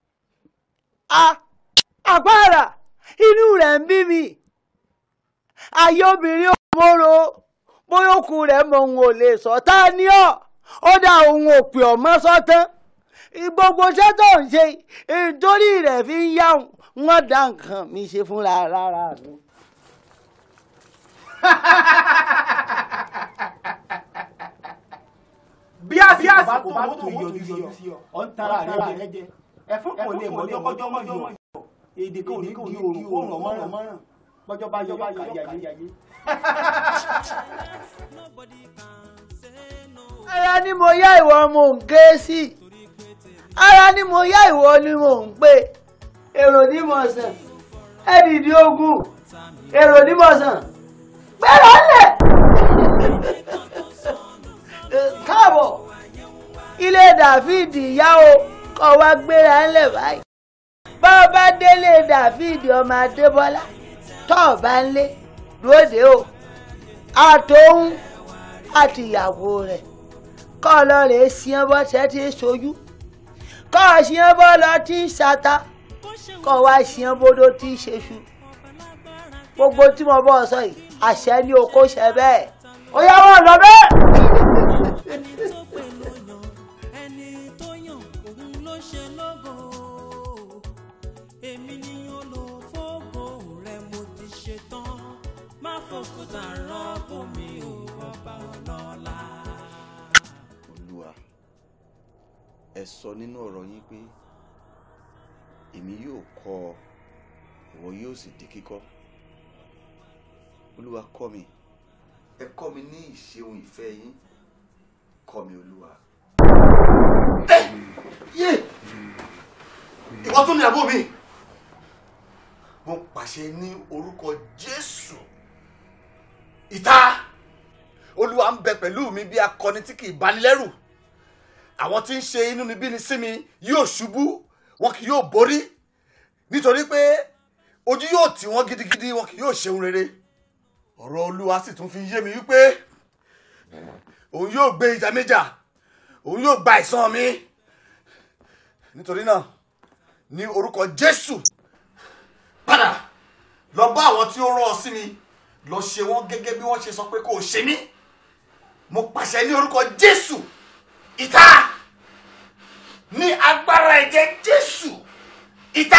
àpárá inú rẹ̀ ń bí mi ayé obìnrin òmòrò bóyá òkú rẹ̀ mọ òun ò lè sọ tá a ní ọ ó dá òun ò pè ọ́ mọ́ sọ́tán gbogbo iṣẹ́ tó ń ṣe nítorí rẹ̀ fi ń yá wọn dá nǹkan mi ṣe fúnra rárá mi. bí àsìkò bá tó yọjú sí ọ ọ ń tara rẹ jẹ ẹfọn kò lè mọ lọkọjọ mọ yọ èdè kan ò ní di òru òrùn ọmọràn bọjọ bá yọ yọ yàyé. ara ni mo yá ìwọ mo ń ké sí ara ni mo yá ìwọ ni mo ń pè èrò ní mo sàn ẹdìdí ogun èrò ní mo sàn gbẹrọ lẹ. dàfídì yá o kọ́ wá gbéra ńlẹ̀ báyìí bá ọ bá délé dàfídì ọmọ adébọ́lá tọ́ ọ bá ń lé lóde o àtòun àti ìyàwó rẹ̀ kọ́ ọ lọ rèé sián bọ́ tẹ́ ti sojú kọ́ ọ sián bọ́ lọ tí ń ṣata kọ́ ọ wá sián bódó tí ń ṣeṣu gbogbo tí mo bọ́ ọ sọ yìí àṣẹ ni o kò ṣe bẹ́ẹ̀ ó yá wọn lọ bẹ́ẹ̀. ẹni tó yàn òun ló ṣe lógo èmi ni olùfógo rẹ mo ti ṣe tán má fòkúta rọ́pò mi ò ọba ọlọ́lá. olúwa ẹ sọ nínú ọ̀rọ̀ yín pé èmi yóò kọ́ ọ ìwọ yóò sì di kíkọ́ olúwa kọ́ mi ẹ kọ́ mi ní ìṣeun ìfẹ́ yín kọ́ mi olúwa. yé ìwọ tún ní àbó mi mo pàṣẹ ní orúkọ jésù ìta olúwa ń bẹ pẹ̀lú mi bí akọni tí kì í banilẹ́rù àwọn tí ń ṣe inúnibíni sí mi yóò ṣubú wọn kì yóò borí nítorí pé ojú yóò tì wọ́n gidigidi wọn kì yóò ṣeun rere ọ̀rọ̀ olúwa sì tún fi yé mi wípé òun yóò gbé ìjà méjà òun yóò gba ìsan mi nítorí náà ní orúkọ jésù padà lọ bá àwọn tí ó rán ọ sí mi lọ ṣe wọn gẹ́gẹ́ bí wọ́n ṣe sọ pé kò ṣe mí mo pàṣẹ ní orúkọ jésù ìta ní agbára ẹ̀jẹ̀ jésù ìta.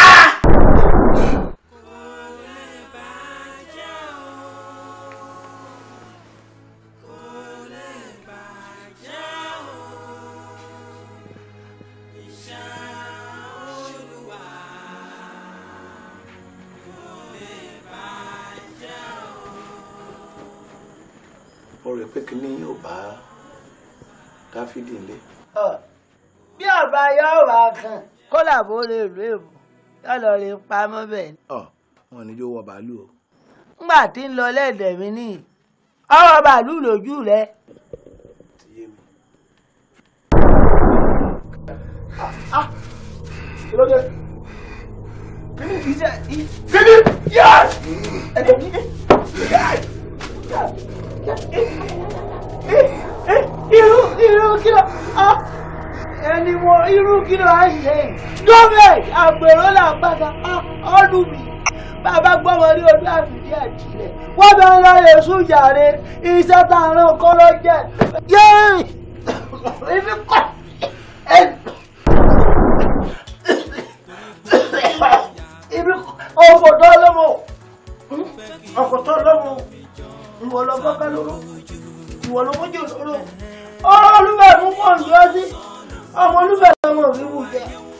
mo rò pé kinní yóò bá dáfídì nílé. Ọ, bí ọba yóò wá kàn kó làbó lè lù èbù yóò lọ rí pamọ́ bẹ́ẹ̀ ni. ọ wọn ní yóò wọ bàálù o. ngbà tí ń lọ lẹ́ẹ̀dẹ̀ mi ní ọwọ́ bàálù lójú rẹ. kí ló dé. kíni ìṣe kíni yẹs. ẹ̀dẹ̀ kíni. irú irú kí ló ẹni mo irú kí ló á ṣe gómìnà àgbèrò là ń bàtà ọdún mi bàbá gbọ́mọ ní ojú àfìdí àjílẹ̀ wọ́n bẹ ń lọ èṣù jàre iṣẹ́ tá a rán kọ́ ló jẹ́ yéé ibi kọ́ ibi ọkọ̀ tó lọ́mọ ọkọ̀ tó lọ́mọ ìwọ lọ kọ́kọ́ lóró ìwọ lọ mójú lóró ọ̀rọ̀ olúbẹ̀ mú pọ̀ ní ọtí ọmọ olúbẹ̀ ọmọ mi wù jẹ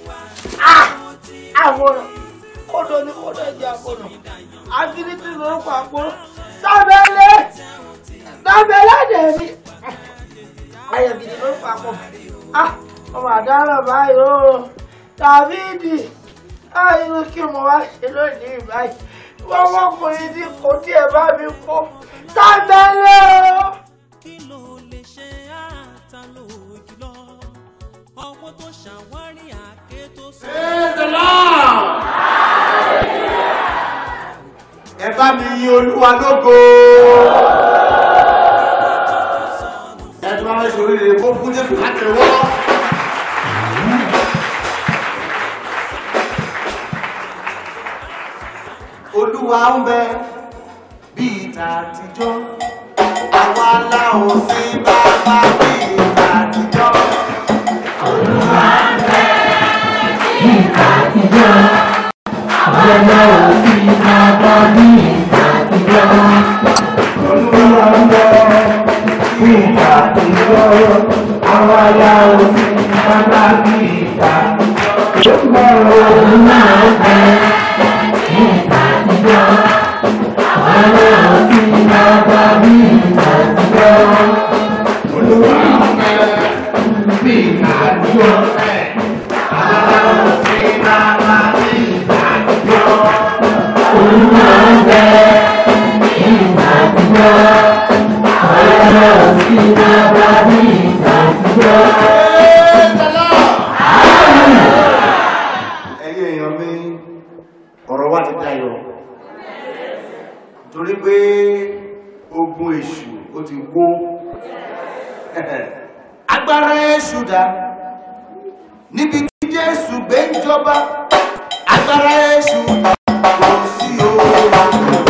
àwòrán kódò ní kódò jẹ àwòrán àfínítì lórúkọ àpòrò sábẹ́lẹ̀ sábẹ́lẹ̀ dẹ̀mí ayọ̀gìdì lórúkọ àpò ọmọ àdáràn báyìí ó tàbídì irú kí mo wá ṣe lónìí báyìí wọ́n wọ́kùnrin tí kò tiẹ̀ bá mi kó sábẹ́lẹ̀ o. kí ló lè ṣe àtà lójúlọ ọwọ́ tó ṣàwárí àké tó sọ. ẹ bá mi yin olúwa lógo. ẹ tó bá ṣe oríire kó fún jésù láti wọ́. olúwa ń bẹ bí ìta àtijọ́ àwa láwọn sí bàbá bí ìta àtijọ́. olúwa ń bẹ bí ìta àtijọ́ àwa láwọn sí bàbá bí ìta àtijọ́. olúwa ń bẹ bí ìta àtijọ́ àwa láwọn sí bàbá bí ìta àtijọ́. olúwa ń bẹ bí ìta àtijọ́ àwa láwọn sí bàbá bí ìta àtijọ́. olúwa ń bẹ bí ìta àtijọ́ àwa láwọn sí bàbá bí ìta àtijọ́. olúwa ń bẹ bí ìta àtijọ́ àwa láwọn sí bàbá bí ìta àtijọ́. agbára èṣù dà níbi tí jésù gbé ń jọba agbára èṣù kò sí o.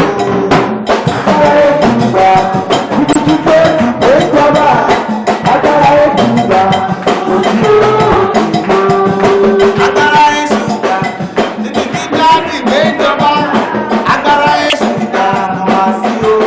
agbára èṣù dà níbi tí jáde gbé ń jọba agbára èṣù dà wá sí o.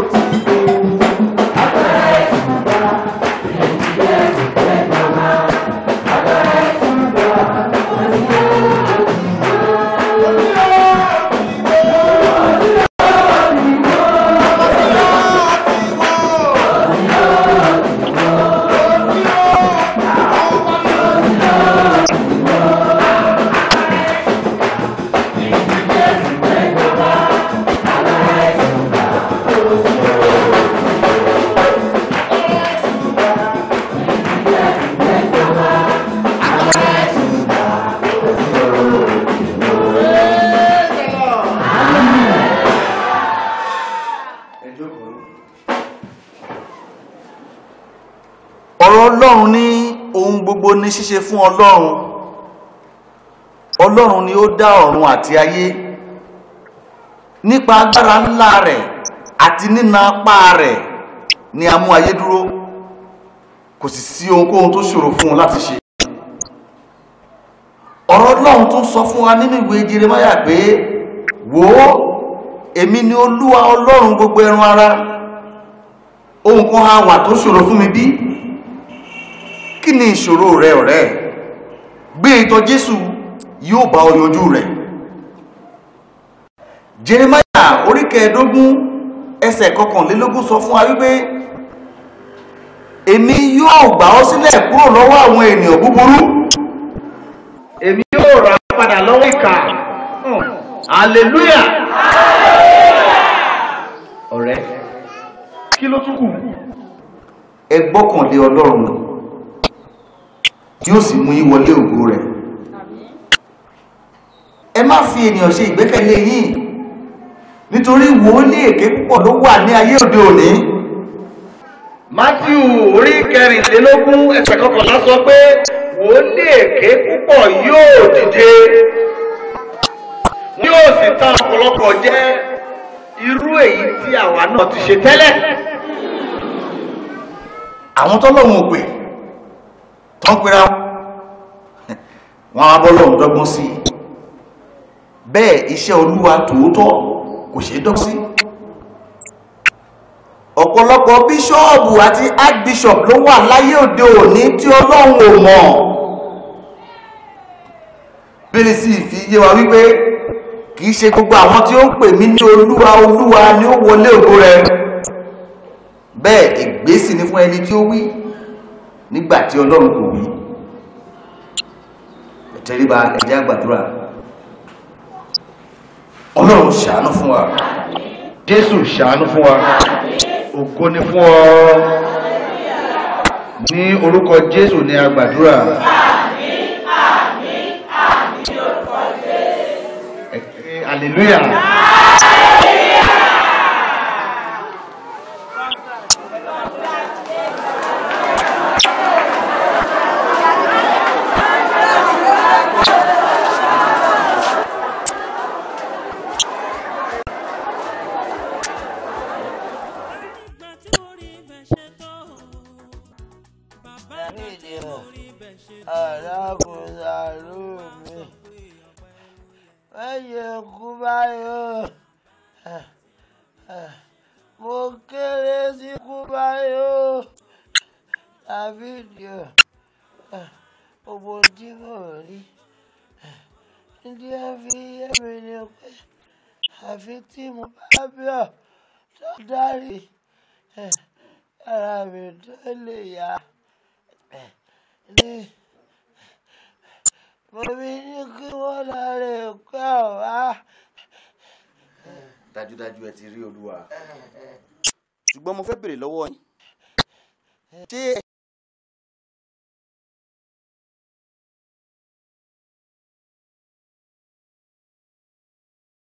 ọ̀rọ̀ ọlọ́run ní ohun gbogbo ní ṣíṣe fún ọlọ́run ọlọ́run ni ó dá ọ̀run àti ayé nípa agbára ńlá rẹ̀ àti nína apá rẹ̀ ni a mú ayé dúró kò sì sí ohunkóhun tó ṣòro fún un láti ṣe ọ̀rọ̀ ọlọ́run tún sọ fún wa nínú ìwé Jeremáyà pé wò ó èmi ni olúwa ọlọ́run gbogbo ẹran ara ohun kan á wà tó ṣòro fún mi bí kí ni ìṣòro rẹ ọ̀rẹ́ gbé ìtọ̀ jésù yóò bá ọ yanjú rẹ̀ jeremaya orí kẹẹ̀ẹ́dógún ẹsẹ̀ kọkànlélógún sọ fún wa wípé èmi yóò gbà ọ́ sílẹ̀ kúrò lọ́wọ́ àwọn ènìyàn búburú èmi yóò rà ọ́ padà lọ́wọ́ ìkà hallelujah ọ̀rẹ́ kí ló tún kù ẹ gbọ́kànlé ọlọ́run yóò sì mú yín wọlé ògo rẹ̀ ẹ má fi ènìyàn ṣe ìgbẹ́kẹ̀lé yín nítorí wòlíì èké púpọ̀ ló wà ní ayé òde òní matthew orí kẹrìnlélógún ẹsẹ̀ kọkànlá sọ pé wòlíì èké púpọ̀ yóò dìde yóò sì ta ọ̀pọ̀lọpọ̀ jẹ irú èyí tí àwa náà ti ṣe tẹ́lẹ̀ àwọn tọ́lọ́hun ò pè tán pera wọn á bọ́ lọ́hun dọ́gbọ́n sí bẹ́ẹ̀ iṣẹ́ olúwa tòótọ́ kò ṣeé dọ́gbọ́n sí ọ̀pọ̀lọpọ̀ bíṣọ́ọ̀bù àti archbishop ló wà láyé òde òní tí ọlọ́run ò mọ̀ bílí sì fi yé wa wípé kìí ṣe gbogbo àwọn tí ó ń pè mí ní olúwa olúwa ni ó wọlé ògo rẹ̀ bẹ́ẹ̀ ègbésì ni fún ẹni tí ó wí nígbà tí ọlọ́run kò wí ẹ̀tẹ́ríba ẹ̀jẹ̀ àgbàdúrà ọlọ́run ṣàánú fún wa jésù ṣàánú fún wa ògo ni fún ọ ní orúkọ jésù ní àgbàdúrà hallelujah. arákùnrin mi mẹ́yẹ kú báyọ̀ mo kéré sí kú báyọ̀ àbídìọ̀ gbogbo tí mo rí ndí ẹ fi yé mi ni pé àfi tí mo bá bíọ̀ tó dárí ara mi tó lè yá ní mo fi ní kí wọ́n láre pẹ́ ọ̀wá. dájúdájú ẹ ti rí olúwa ṣùgbọ́n mo fẹ́ béèrè lọ́wọ́ yín ṣé ẹ